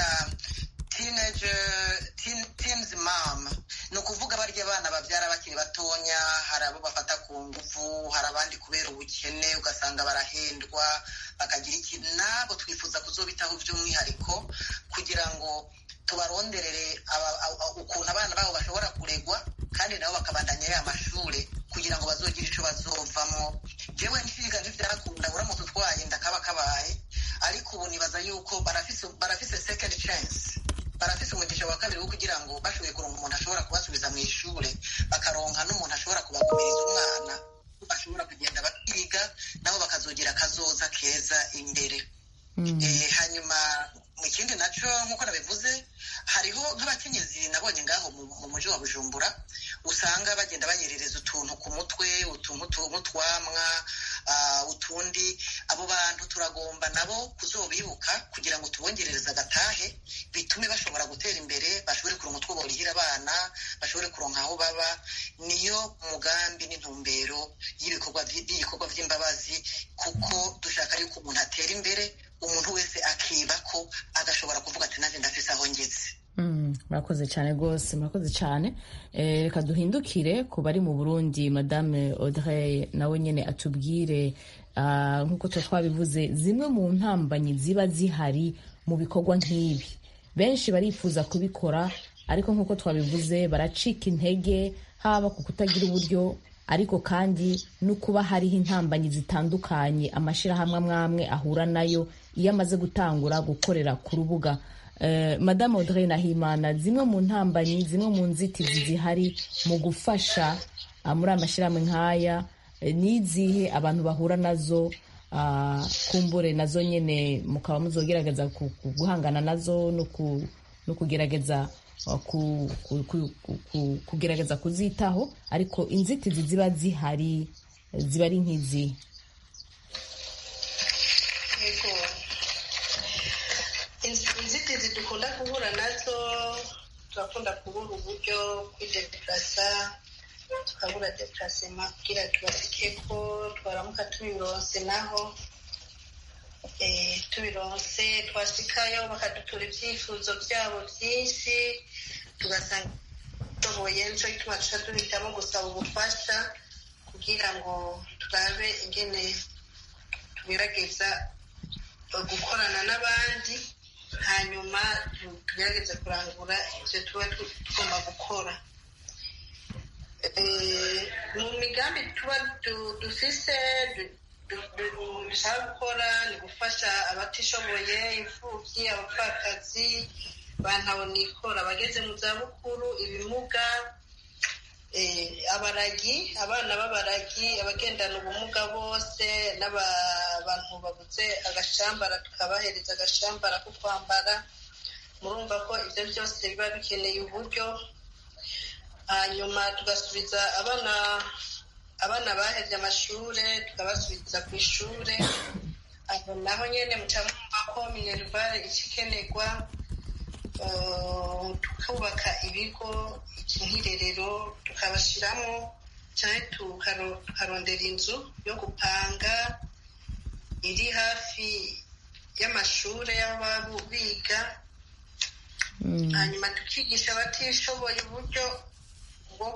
teenager teen, teens mom ni ukuvuga barya abana babyara bakiri batonya hari abo bafata ku nguvu hari abandi kubera ubukene ugasanga barahendwa bakagira ikintu nabo twifuza kuzobitaho by'umwihariko kugira ngo tubaronderere ukuntu abana babo bashobora kuregwa kandi nabo bakabandanya ya mashure kugira ngo bazogire ico bazovamo jewe nshiga ntivyakunda uramutse utwaye ndakaba kabaye ariko ubu nibaza yuko barafise barafise second chance barafise umugisha wa kabiri wo kugira ngo bashoboye kuronka umuntu ashobora kubasubiza mu ishure bakaronka n'umuntu ashobora kubagumiriza umwana bashobora kugenda bakiga nabo bakazogira akazoza keza imbere hanyuma mu kindi naco nk'uko nabivuze hariho nk'abakenyezi nabonye ngaho mu muji wa bujumbura usanga bagenda banyerereza utuntu ku mutwe utuntu nk'utwamwa utundi abo bantu turagomba nabo kuzobibuka kugira ngo tubongerereze agatahe bitume bashobora gutera imbere bashobore kuronka utwo borihira abana bashobore kuronka aho baba niyo mugambi n'intumbero y'ibikorwa by'ibikorwa by'imbabazi kuko dushaka yuko umuntu atera imbere umuntu wese akiba ko agashobora kuvuga ati nanjye ndafise aho ngeze murakoze cyane rwose murakoze cyane reka duhindukire ku bari mu burundi madame audrey nawe nyine atubwire nk'uko tuba twabivuze zimwe mu ntambanyi ziba zihari mu bikorwa nk'ibi benshi barifuza kubikora ariko nk'uko twabivuze baracika intege haba ku kutagira uburyo ariko kandi no kuba hariho intambanyi zitandukanye amashyirahamwe amwe amwe ahura nayo iyo amaze gutangura gukorera ku rubuga madamu audrey nahimana zimwe mu ntambanyi zimwe mu nzitizi zihari mu gufasha muri aya mashyirahamwe nk'aya n'izihe abantu bahura nazo kumbure nazo nyine mukaba muzogerageza guhangana nazo no kugerageza kugerageza kuzitaho ariko inzitizi ziba zihari ziba ari nk'izi inzitizi dukunda guhura nazo turakunda kubura uburyo kwideplasa tukabura deplacema kugira tubasike ko twaramuka tubironse naho tubironse twasikayo bakadutura ibyifuzo byabo byinshi tugasanga dushoboye nicyo gituma tuca duhitamo gusaba ubufasha kugira ngo turabe ingene tugerageza gukorana n'abandi hanyuma tugerageze kurangura ibyo tuba tugomba gukora mu migambi tuba dufise dushaka gukora ni gufasha abatishoboye imfubyi abapfakazi bantabonikora abageze mu zabukuru ibimuga abaragi abana b'abaragi abagendana ubumuga bose n'abantu babuze agashambara tukabahereza agashambara ko kwambara murumva ko ibyo byose biba bikeneye uburyo hanyuma tugasubiza abana abana bahevye amashure tukabasubiza ku ishure aho naho nyene muca mwumva ko minerivare icikenerwa tukubaka ibigo nk'irerero tukabashiramo canke tukarondera inzu yo gupanga iri hafi y'amashure y'abo biga hanyuma tukigisha abatishoboye uburyo bwo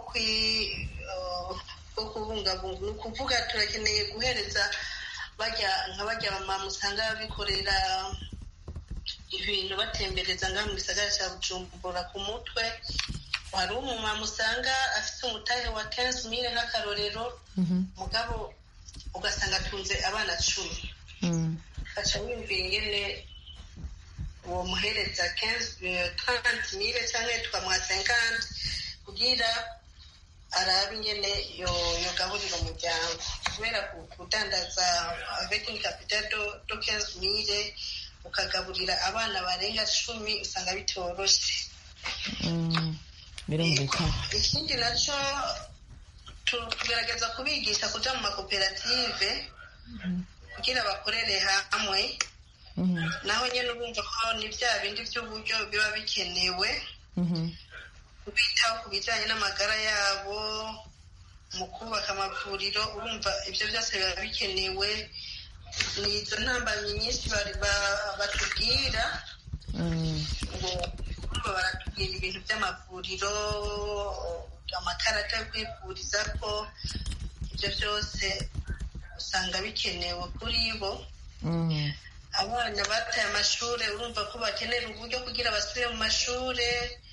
bwo kubungabunga ni ukuvuga turakeneye guhereza bajya nka bajya mama usanga bikorera ibintu batembereza ngaha mu gisagara cya bujumbura ku mutwe hari umumama usanga afite umutahe wa kenshi mire nk'akarorero mugabo ugasanga atunze abana cumi aca wumvira ingene uwo muhereza taranti mire cyangwa tukamuha senkanti kugira arabe ingene yogaburira umuryango kubera kudandaza vekingi kapita do kenshi mire ukagaburira abana barenga cumi usanga bitoroshe birumvikana ikindi nacyo tugerageza kubigisha kuja mu makoperative kugira bakorere hamwe naho nyine urumva ko ni bya bindi by'uburyo biba bikenewe kubitaho ku bijyanye n'amagara yabo mu kubaka amavuriro urumva ibyo byose biba bikenewe ni izo ntambamyi nyinshi batubwira ngo baratubwira ibintu by'amavuriro amakarita yo kwivuriza ko ibyo byose usanga bikenewe kuri bo abana bataye amashuri urumva ko bakenera uburyo kugira basubire mu mashuri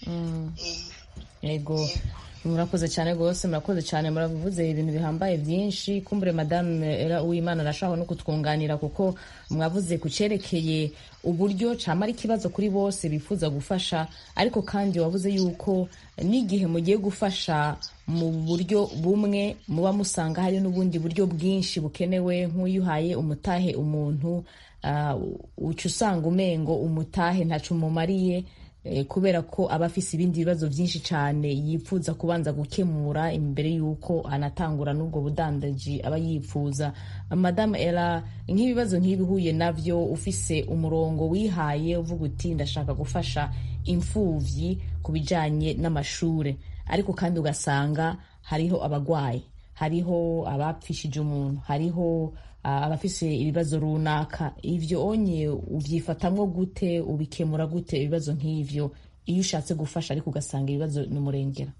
yego murakoze cyane rwose murakoze cyane muravuze ibintu bihambaye byinshi kumbure madame era uwimana arashaka no kutwunganira kuko mwavuze ku cyerekeye uburyo cyama ari ikibazo kuri bose bifuza gufasha ariko kandi wavuze yuko n'igihe mugiye gufasha mu buryo bumwe muba musanga hari n'ubundi buryo bwinshi bukenewe nk'uyu uhaye umutahe umuntu uca usanga umengo umutahe ntacu umumariye kubera ko aba afise ibindi bibazo byinshi cyane yifuza kubanza gukemura imbere y'uko anatangura n'ubwo budandaji aba yifuza madamu era nk'ibibazo nk'ibihuye nabyo ufise umurongo wihaye uvuga uti ndashaka gufasha imfubyi ku bijyanye n'amashuri ariko kandi ugasanga hariho abagwayi hariho abapfishije umuntu hariho abafise ibibazo runaka ibyo onye ubyifatamwo gute ubikemura gute ibibazo nk'ivyo iyo ushatse gufasha ariko ugasanga ibibazo ni umurengera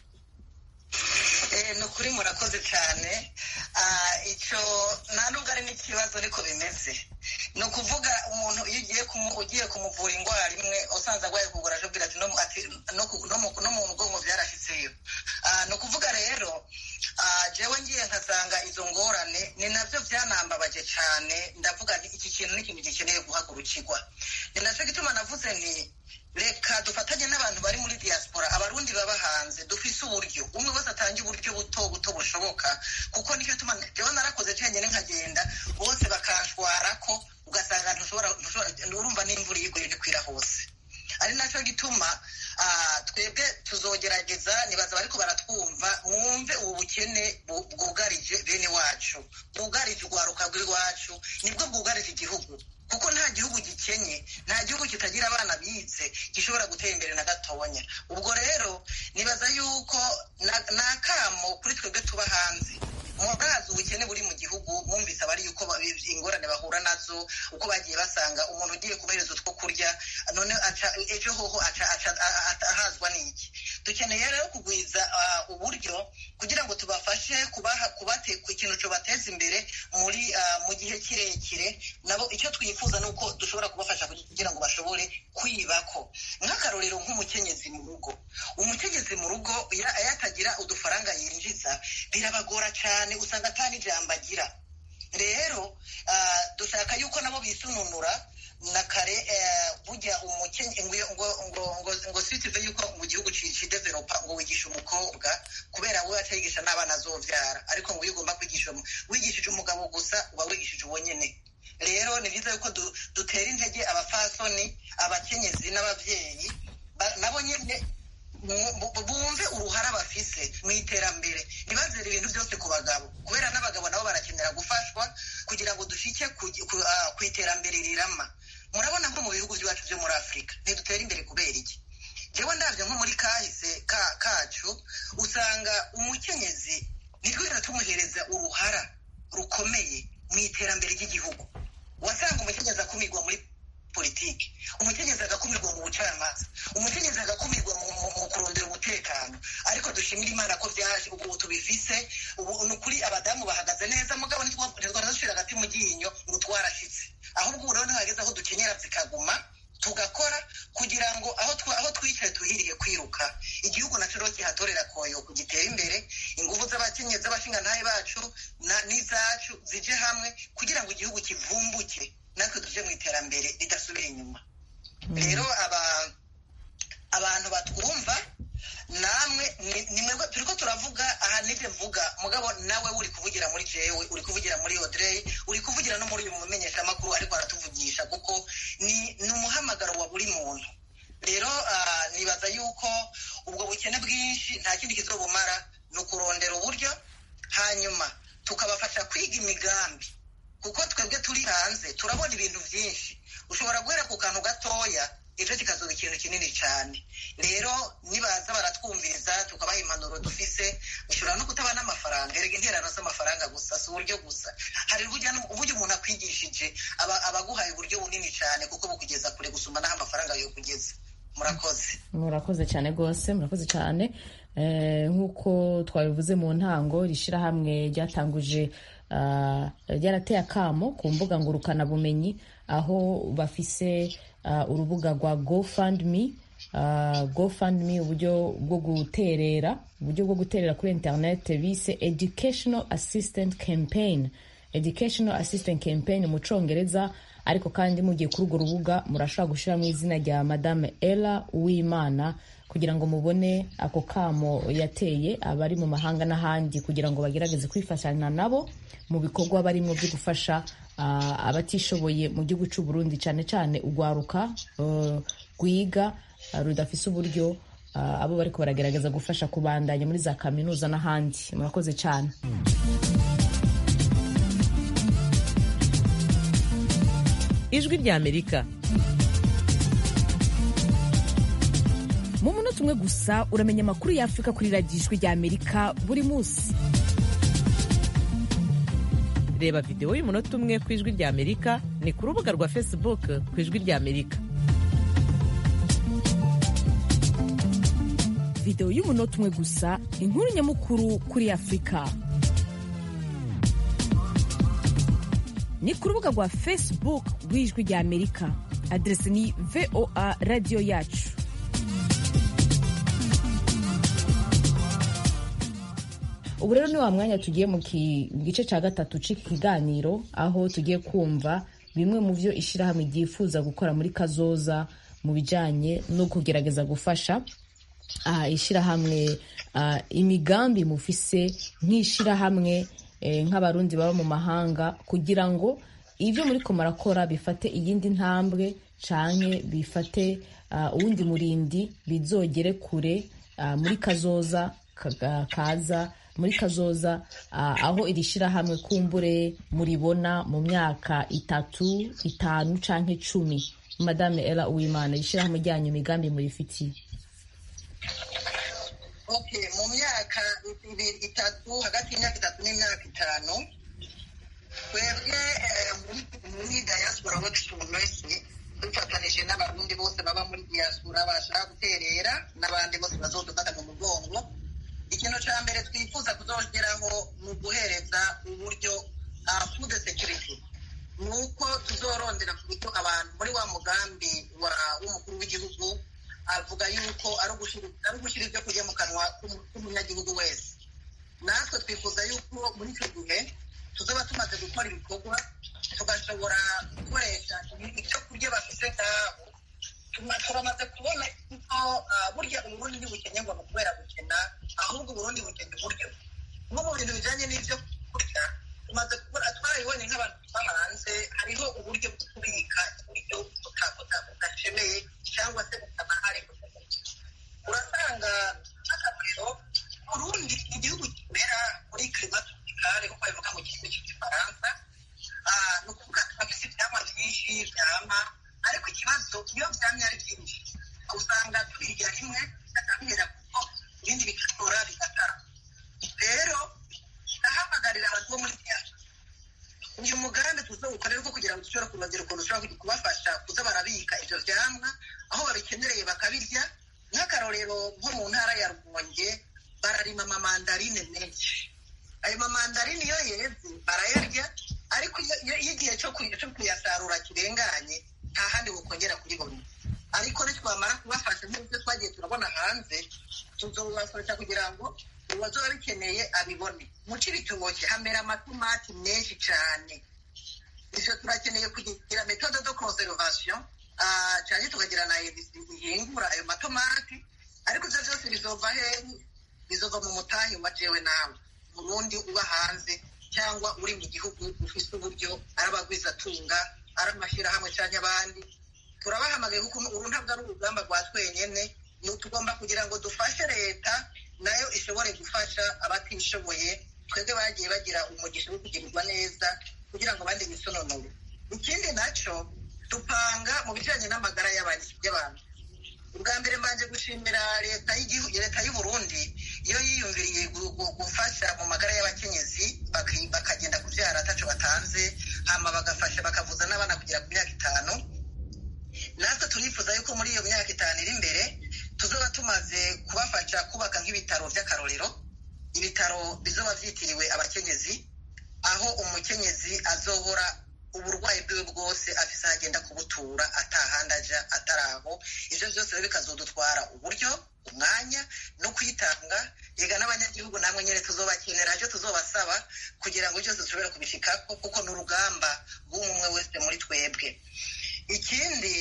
ni ukuri murakoze cyane icyo nta nubwo ari n'ikibazo ariko bimeze ni ukuvuga umuntu iyo ugiye ugiye kumuvura indwara imwe usanze arwaye kugura ajubwira ati no mu mugongo byarashitseyo ni ukuvuga rero jewe ngiye nkasanga izo ngorane ni nabyo byanambabaje cyane ndavuga nti iki kintu ni ikintu gikeneye guhagurukirwa ni nacyo gituma navuze nti reka dufatanye n'abantu bari muri diaspora abarundi baba hanze dufise uburyo umwe wese atange uburyo buto buto bushoboka kuko nicyo tuma jewe narakoze cenyine nkagenda bose bakanshwara ko ugasanga ntushobora urumva n'imvura iyiguye ntikwira hose ari nacyo gituma twebwe tuzogerageza nibaza bariko baratwumva mwumve ubu bukene bwugarije bene wacu bwugarije urwaruka rw'iwacu nibwo bwugarije igihugu kuko nta gihugu gikenye nta gihugu kitagira abana bize gishobora gutera imbere na gatonya ubwo rero nibaza yuko ni akamo kuri twebwe tuba hanze murazi ubukene buri mu gihugu mwumvise abari yuko ingorane bahura nazo uko bagiye basanga umuntu ugiye kubahereza utwo kurya none ejo hoho ahazwa n'iki dukeneye rero kugwiza uburyo kugira ngo tubafashe kubaha ikintu cyubateza imbere muri mu gihe kirekire nabo icyo twifuza ni uko dushobora kubafasha kugira ngo bashobore kwibako nk'akarorero nk'umukenyezi mu rugo umukenyezi mu rugo iyo atagira udufaranga yinjiza birabagora cyane usanga atari ijambo agira rero dushaka yuko nabo bisununura na kare burya umukenye ngo sitive yuko mu gihugu kidevelopa ngo wigisha umukobwa kubera we atayigisha n'abana azobyara ariko ngo iyo ugomba kwigisha wigishije umugabo gusa uba wigishije uwo nyine rero ni byiza yuko dutera intege abafasoni abakenyezi n'ababyeyi nabo nyine bumve uruhara bafise mu iterambere ntibazere ibintu byose ku bagabo kubera n'abagabo nabo barakenera gufashwa kugira ngo dushike ku iterambere rirama murabona nko mu bihugu byacu byo muri afurika ntidutera imbere kubera iki jewe ndabyo nko muri kahise kacu usanga umukenyezi nitwigera tumuhereza uruhara rukomeye mu iterambere ry'igihugu wasanga umukenyezi akumirwa muri politiki umukenyezi agakumirwa mu bucamanza umukenyezi agakumirwa mu kurondera umutekano ariko dushimira imana ko byaje ubu tubifise ubu ni ukuri abadamu bahagaze neza mugabo ntitwara dushira hagati mu ryinyo ngo twarashitse ahubwo ubu rero ntihageze aho dukenyera zikaguma tugakora kugira ngo aho twicaye tuhiriye kwiruka igihugu nacyo rero kihatorera koyo kugitera imbere ingufu z'abakenyezi z'abashingantahe bacu n'izacu zije hamwe kugira ngo igihugu kivumbuke natwe tuje mu iterambere ridasubira inyuma rero abantu batwumva namwe ni mwebwe turi ko turavuga aha nibyo mvuga mugabo nawe uri kuvugira muri jewe uri kuvugira muri odrey uri kuvugira no muri uyu mumenyeshamakuru ariko aratuvugisha kuko ni umuhamagaro wa buri muntu rero nibaza yuko ubwo bukene bwinshi nta kindi kizobumara ni ukurondera uburyo hanyuma tukabafasha kwiga imigambi kuko twebwe turi hanze turabona ibintu byinshi ushobora guhera ku kantu gatoya ejo kikazuba ikintu kinini cyane rero nibaza baratwumviriza tukabaha impanuro dufise ushobora no kutaba n'amafaranga erega interano z'amafaranga gusa si uburyo gusa hari uburyo umuntu akwigishije abaguhaye uburyo bunini cyane kuko bukugeza kure gusumba n'aho amafaranga yo kugeza murakoze murakoze cyane rwose murakoze cyane nk'uko twabivuze mu ntango rishyirahamwe ryatanguje ryarateye akamo ku mbuga ngurukanabumenyi aho bafise urubuga rwa gofundme gofundme uburyo bwo guterera uburyo bwo guterera kuri interineti bise educational assistant campaign educational assistant campaign mu cyongereza ariko kandi mugiye kuri urwo rubuga murashobora gushyiramo izina rya madame ella uwimana kugira ngo mubone ako kamo yateye abari mu mahanga n'ahandi kugira ngo bagerageze kwifashanya nabo mu bikorwa barimo byo gufasha abatishoboye mu gihugu cy'u Burundi cyane cyane urwaruka rwiga rudafise uburyo abo bari baragerageza gufasha kubandanya muri za kaminuza n'ahandi murakoze cyane ijwi ry'amerika mu munota umwe gusa uramenya amakuru y'afurika kuri radiyo ijwi ry'amerika buri munsi reba videwo y'umunota umwe ku ijwi ry'amerika ni ku rubuga rwa facebook ku ijwi ry'amerika videwo y'umunota umwe gusa inkuru nyamukuru kuri afurika ni ku rubuga rwa facebook rw'ijwi ry'amerika aderesi ni voa radiyo yacu ubu rero ni wa mwanya tugiye mu gice cya gatatu cy'iki kiganiro aho tugiye kumva bimwe mu byo ishyirahamwe ryifuza gukora muri kazoza mu bijyanye no kugerageza gufasha ishyirahamwe imigambi mufise nk'ishyirahamwe nk'abarundi baba mu mahanga kugira ngo ibyo muri ko marakora bifate iyindi ntambwe cyane bifate uwundi murindi bizogere kure muri kazoza kaza muri kazoza aho iri shyirahamwe kumbure muribona mu myaka itatu itanu cyangwa icumi madame ella uwimana ishyirahamwe ryanyu imigambi murifitiye mu myaka itatu hagati y'imyaka itatu n'imyaka itanu twebwe muri diaspora wekisipuresi dufatanije n'abarundi bose baba muri diaspora bashaka guterera n'abandi bose bazodufata mu mugongo ikintu cya mbere twifuza kuzongeraho ni uguhereza uburyo food security ni uko tuzorondera ku buryo abantu muri wa mugambi w'umukuru w'igihugu avuga yuko ari ugushyira ibyo kurya mu kanwa k'umunyagihugu wese natwe twifuza yuko muri icyo gihe tuzaba tumaze gukora ibikorwa tugashobora gukoresha ibyo kurya bafite ngabo turamaze kubona ko burya uburundi ntibukenerwa mu kubera gukena ahubwo uburundi bukena uburyo nko mu bintu bijyanye n'ibyo kurya tumaze kubona twarabibonye nk'abantu tuba hanze hariho uburyo bwo kubika ibiryo budashemeye cyangwa se butanahari urasanga tuzobukorera ko kugira ngo dushobore kurondera ukuntu dushobora kubafasha kuza barabika ivyo vyamwa aho babikenereye bakabirya nk'akarorero nko mu ntara ya rumonge bararima amamandarine menshi ayo mamandarine iyo yeze barayarya ariko iyo igihe cyo kuyasarura kirenganye nta handi bukongera kuribona ariko nitwamara kubafasha nk'ibyo twagiye turabona hanze tuzobafasha kugira ngo uwazoba bikeneye abibone mu cibitoke hamera amatomati menshi cane ivyo turakeneye kugira metode de conservation cyane tukagira na ihingura ayo matomati ariko ivyo vyose bizova hehe bizova mu mutahi wa jewe nawe murundi uba hanze cyangwa uri mu gihugu ufise uburyo ari abagwizatunga ari amashyirahamwe cyangwa abandi turabahamagaye kuko uru ntabwo ari urugamba rwa twenyene tugomba kugira ngo dufashe leta nayo ishobore gufasha abatishoboye twebwe bagiye bagira umugisha wo kugirirwa neza kugira ngo abandi bisononore ikindi naco dupanga mu bijanye n'amagara y'abantu ubwa mbere mbanje gushimira leta y'igihugu leta y'u Burundi iyo yiyumviriye gufasha mu magara y'abakenyezi bakagenda kuvyara ataco batanze hama bagafasha bakavuza n'abana kugera ku myaka itanu natwe turifuza yuko muri iyo myaka itanu iri imbere tuzoba tumaze kubafasha kubaka nk'ibitaro vy'akarorero ibitaro bizoba vyitiriwe abakenyezi aho umukenyezi azohora uburwayi bwiwe bwose afise aho agenda kubutura atahandi aja ataraho ivyo vyose rero bikazodutwara uburyo umwanya no kwitanga yega n'abanyagihugu namwe nyene tuzobakenera ivyo tuzobasaba kugira ngo byose dushobore kubishikako kuko ni urugamba rw'umwe wese muri twebwe ikindi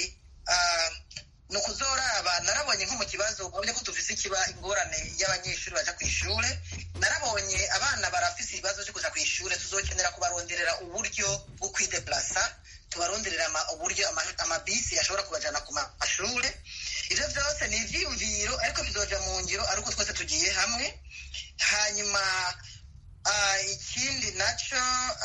ni ukuzoraba narabonye nko mu kibazo babonye ko dufise ikiba ingorane y'abanyeshuri baja ku ishure narabonye abana barafise ibibazo vyo kuja ku ishure tuzokenera kubaronderera uburyo bwo kwideplasa tubaronderera uburyo amabisi ashobora kubajana ku mashure ivyo vyose ni ivyiyumviro ariko bizoja mu ngiro ariko twese tugiye hamwe hanyuma ikindi naco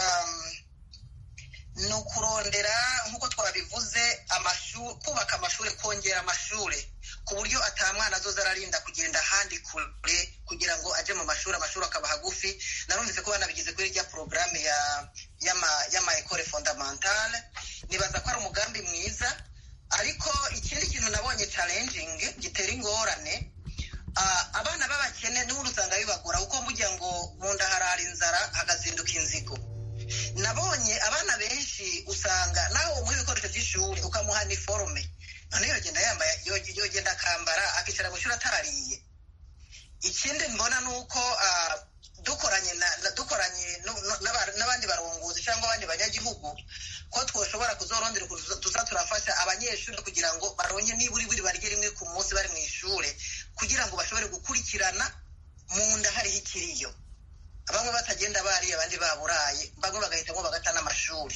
ni ukurondera nk'uko twabivuze kubaka amashuri kongera amashuri ku buryo atamwana azoza ararinda kugenda ahandi kure kugira ngo aje mu mashuri amashuri akaba hagufi narumvise ko banabigize kuri rya porogaramu y'ama ekore fondamentale nibaza ko ari umugambi mwiza ariko ikindi kintu nabonye challenging gitera ingorane abana b'abakene n'ubundi usanga bibagora kuko mbugira ngo mu nda harara inzara hagazinduka inzigo nabonye abana benshi usanga nawe umuha ibikoresho by'ishuri ukamuha niforume none yogenda yambaye yogenda akambara akicara mu ishuri atariye ikindi mbona ni uko dukoranye dukoranye n'abandi barongozi cyangwa abandi banyagihugu ko twoshobora kuzorondera ukuntu tuza turafasha abanyeshuri kugira ngo baronke niburi buri barye rimwe ku munsi bari mu ishuri kugira ngo bashobore gukurikirana mu nda hariho ikiriyo bamwe batagenda bariye abandi baburaye bamwe bagahitamo bagata n'amashuri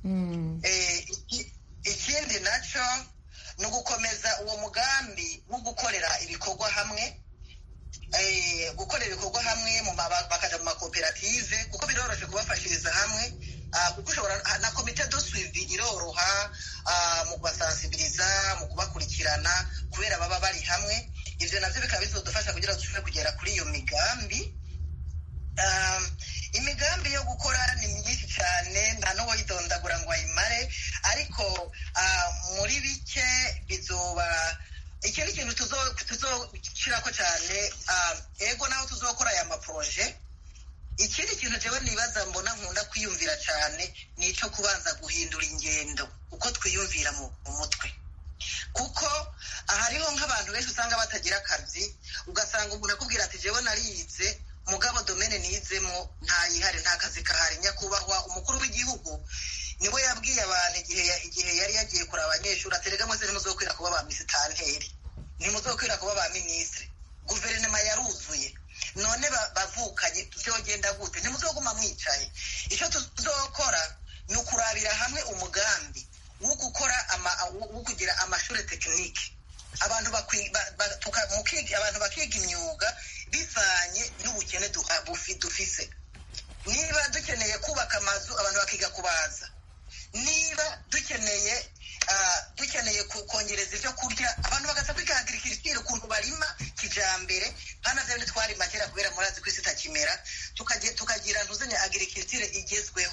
ikindi naco ni ugukomeza uwo mugambi wo gukorera ibikorwa hamwe gukorera ibikorwa hamwe bakaja mu makoperative kuko biroroshe kubafashiriza hamwe kuko ushobora na komite do suivi iroroha mu kubasansibiriza mu kubakurikirana kubera baba bari hamwe ivyo navyo bikaba bizodufasha kugira ngo dushobore kugera kuri iyo migambi imigambi yo gukora ni myinshi cyane nta n'uwo yidondagura ngo ayimare ariko muri bike bizoba ikindi kintu tuzoshyirako cyane ego naho tuzokora aya maporoje ikindi kintu jewe nibaza mbona nkunda kwiyumvira cyane ni icyo kubanza guhindura ingendo uko twiyumvira mu mutwe kuko hariho nk'abantu benshi usanga batagira akazi ugasanga umuntu akubwira ati jewe narize mugabo domene nizemo ntayihari nta kazi kahari nyakubahwa umukuru w'igihugu niwe yabwiye abantu igihe igihe yari yagiye kureba abanyeshuri aterega mwese ntimuzokwira kuba ba misitanteri ntimuzokwira kuba ba minisitiri guverinoma yaruzuye none bavukanye vyogenda gute ntimuzoguma mwicaye icyo tuzokora ni ukurabira hamwe umugambi wo gukora wo kugira amashuri tekinike abantu abantu bakiga imyuga bivanye n'ubukene dufise niba dukeneye kubaka amazu abantu bakiga kubaza niba dukeneye dukeneye kongereza ibyo kurya abantu bagaza kwiga agirikirikire ukuntu barima kijambere hano vyo ntitwarima kera kubera murazi ko isi itakimera tukagira ntuzenya agirikirikire igezweho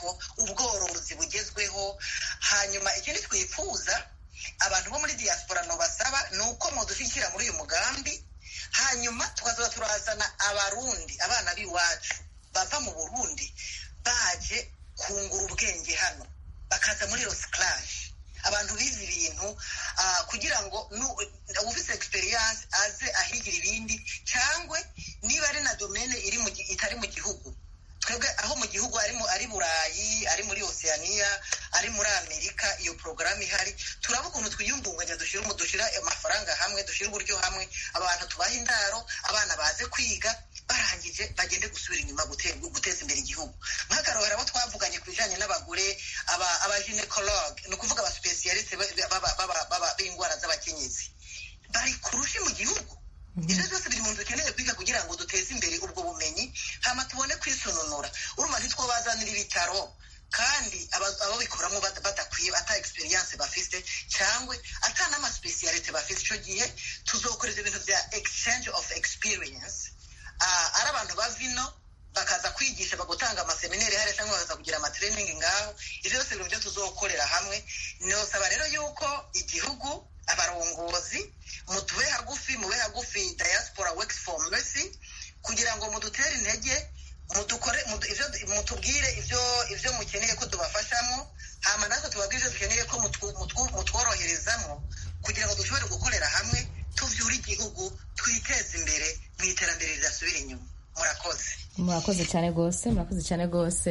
ko ubworozi bugezweho hanyuma ikindi twifuza abantu bo muri diaspora basaba ni uko mudushyigikira muri uyu mugambi hanyuma tukazoba turazana abarundi abana b'iwacu bava mu burundi baje kungura ubwenge hano bakaza muri rosikarage abantu bize ibintu kugira ngo ufite egisperiyanse aze ahigira ibindi cyangwa niba ari na domene itari mu gihugu twebwe aho mu gihugu ari burayi ari muri oceania ari muri amerika iyo porogaramu ihari turaba ukuntu twiyungunganya dushyira amafaranga hamwe dushyira uburyo hamwe abantu tubaha indaro abana baze kwiga barangije bagende gusubira inyuma guteza imbere igihugu nk'akarorero abo twavuganye ku bijyanye n'abagore abaginekologe ni ukuvuga abasipesiyaliste b'indwara z'abakenyezi bari kurushi mu gihugu ibyo byose biri mu nzu dukeneye kwiga kugira ngo duteze imbere ubwo bumenyi hama tubone kwisononora urumva ntitwabazanira ibitaro kandi ababikoramo badakwiye ata egisperiyanse bafite cyangwa ata n'amasipesiyalite bafite icyo gihe tuzokoreza ibintu bya exchange of experience ari abantu bava ino bakaza kwigisha bagutanga amaseminari hariya cyangwa bakaza kugira amatreningi ngaho ibyo byose ibintu byo tuzokorera hamwe nosaba rero yuko igihugu abarongozi mutube hagufi mube hagufi diaspora works for mercy kugira ngo mudutere intege mudukore mutubwire ibyo ibyo mukeneye ko tubafashamo hama natwe tubabwire ibyo dukeneye ko mutworoherezamo kugira ngo dushobore gukorera hamwe tuvyure igihugu twiteze imbere mu iterambere ridasubira inyuma murakoze murakoze cyane rwose murakoze cyane rwose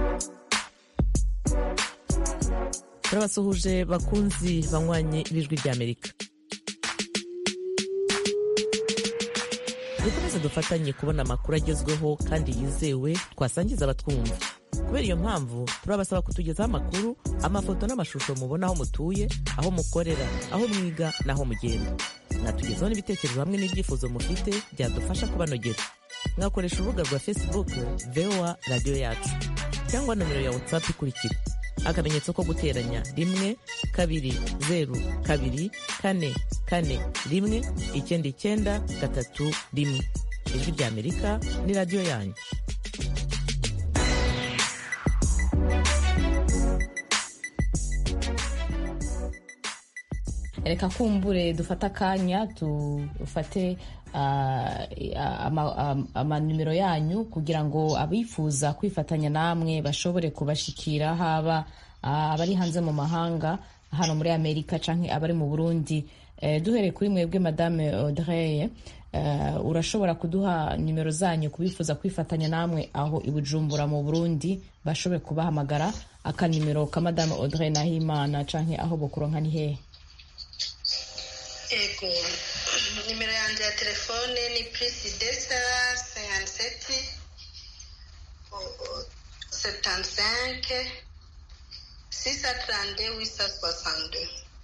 turabasuhuje bakunzi banywanye b'ijwi ry'amerika dukomeze dufatanye kubona amakuru agezweho kandi yizewe twasangiza abatwumva kubera iyo mpamvu turabasaba kutugezaho amakuru amafoto n'amashusho mubona aho mutuye aho mukorera aho mwiga n'aho mugenda mwatugezaho n'ibitekerezo hamwe n'ibyifuzo mufite byadufasha kubanogera mwakoresha urubuga rwa facebook voa radiyo yacu cyangwa nomero ya whatsapp ikurikira akamenyetso ko guteranya rimwe kabiri zeru kabiri kane kane rimwe icyenda icyenda gatatu rimwe ijwi ry'amerika ni radiyo yanyu reka kumbure dufate akanya dufate amanimero yanyu kugira ngo abifuza kwifatanya namwe bashobore kubashikira haba abari hanze mu mahanga hano muri amerika cyangwa abari mu burundi duhereye kuri mwebwe madame audrey urashobora kuduha nimero zanyu kubifuza kwifatanya namwe aho i bujumbura mu burundi bashobore kubahamagara akanimero ka madame audrey nahimana cyangwa aho bukuronka ni hehe ego nimero yanjye ya telefone ni purisi desa seyaniseti setansenke sisa tarande wisa soasande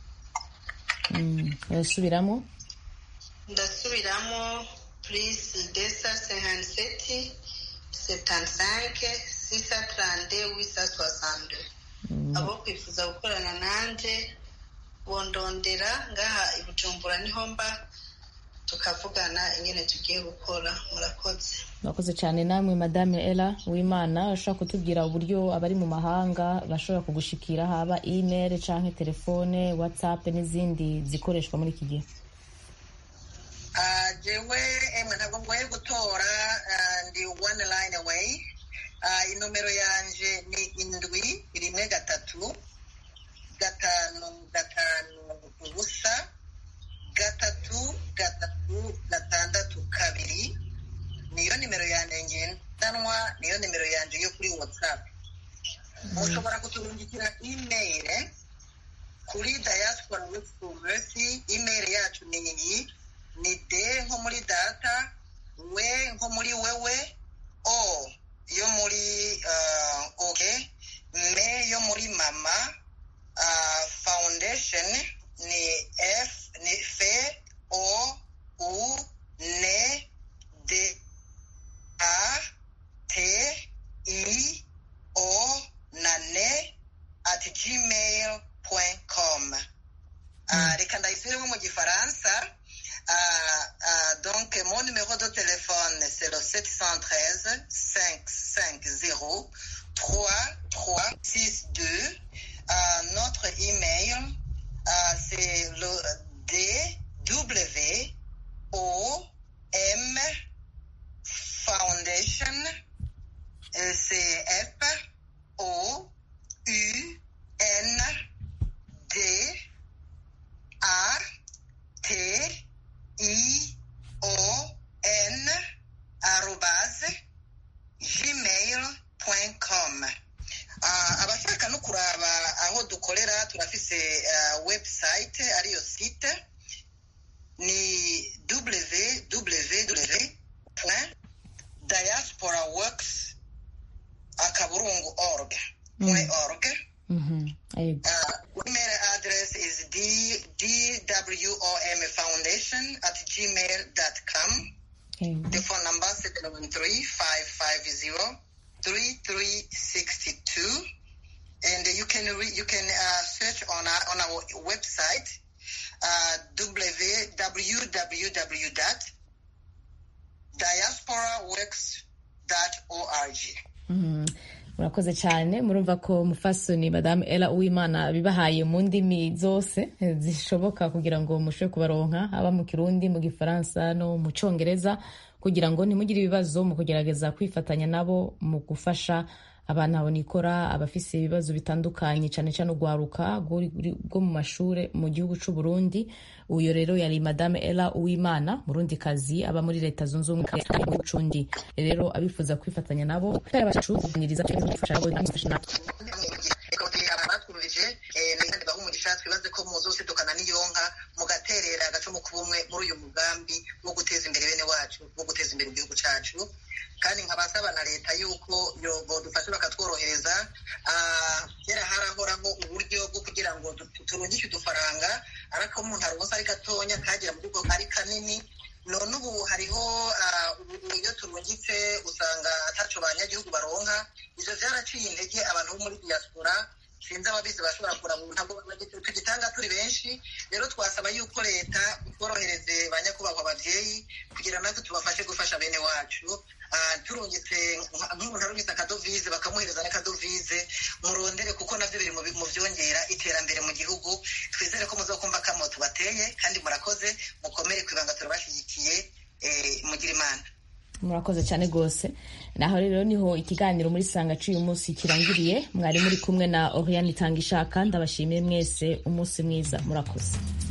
urasubiramo ndasubiramo purisi desa seyaniseti setansenke sisa tarande wisa soasande abo kwifuza gukorana nanjye bondondera ngaha i bujumbura niho mba tukavugana ingene tugiye gukora murakoze murakoze cyane namwe madame ella wimana ushobora kutubwira uburyo abari mu mahanga bashobora kugushikira haba email cyangwa telefone whatsapp n'izindi zikoreshwa muri iki gihe jewe emwe ntabwo ngoye gutora ndi one line away inomero yanje ni indwi rimwe gatatu gatanu gatanu ubusa gatatu gatatu gatandatu kabiri niyo nimero yanjye ngendanwa niyo nimero yanjye yo kuri whatsapp mushobora kuturungikira email kuri diaspora with mercy email yacu ni iyi ni de nko muri data we nko muri wewe o yo muri uh, oke me yo muri mama uh, foundation ni f ni f o u n d a t i o na ne at gmail com uh, reka ndayisubiremo mu gifaransa uh, uh, donc mon numéro de téléphone c'est le 713 550 3362. Euh, notre email, euh, c'est le DW O M Foundation. Euh, C'est F O U N D A T I O N arobase gmail.com uh, abashaka no kuraba aho dukorera turafise uh, website ariyo site ni www diasporaworks akaburungu org mm. org Mhm. Yego. Uh, email address is d dwom foundation at gmail.com. Yego. The phone number 713-550-3362. And you can re- you can uh, search on our, on our website uh, www.diasporaworks.org. Mhm. murakoze cyane murumva ko mufasoni madamu ela uwimana bibahaye mu ndimi zose eh, zishoboka kugira ngo mushobore kubaronka haba mu kirundi mu gifaransa no mu cyongereza kugira ngo ntimugire ibibazo mu kugerageza kwifatanya nabo mu gufasha abana bonikora abafise ibibazo bitandukanye cyane cyane urwaruka rw'uri- rwo mu mashure mu gihugu c'u Burundi uyo rero yari madame ela uwimana murundi kazi aba muri leta zunze ubumwe mu cundi rero abifuza kwifatanya nabo bacu kuganiriza gufasha abo gufasha natwe abatwumvije kandi baha umugisha twibaze ko muzosidukana n'iyonka mugaterera agacumu k'ubumwe muri uyu mugambi wo guteza imbere bene wacu wo guteza imbere igihugu cacu kandi nkabasaba na leta yuko dufashe bakatworohereza kera harahoraho uburyo bwo kugira ngo turungike udufaranga ariko umuntu aronse ari gatonya kagera mu rugo ari kanini none ubu hariho iyo turungitse usanga ataco banyagihugu baronka ivyo vyaraciye intege abantu bo muri diaspora sinzi ababizi bashobora kurabura ntabwo tugitanga turi benshi rero twasaba yuko leta itworohereze ba nyakubahwa abavyeyi kugira natwe tubafashe gufasha bene wacu turungitse nk'umuntu arungitse akadovize bakamuhereza n'akadovize murondere kuko navyo biri mu vyongera iterambere mu gihugu twizere ko muzokumva kamo tubateye kandi murakoze mukomere kwibanga turabashyigikiye mugira imana murakoze cyane rwose naho rero niho ikiganiro muri sanga cy'uyu munsi kirangiriye mwari muri kumwe na oriane itanga ishaka ndabashimiye mwese umunsi mwiza murakoze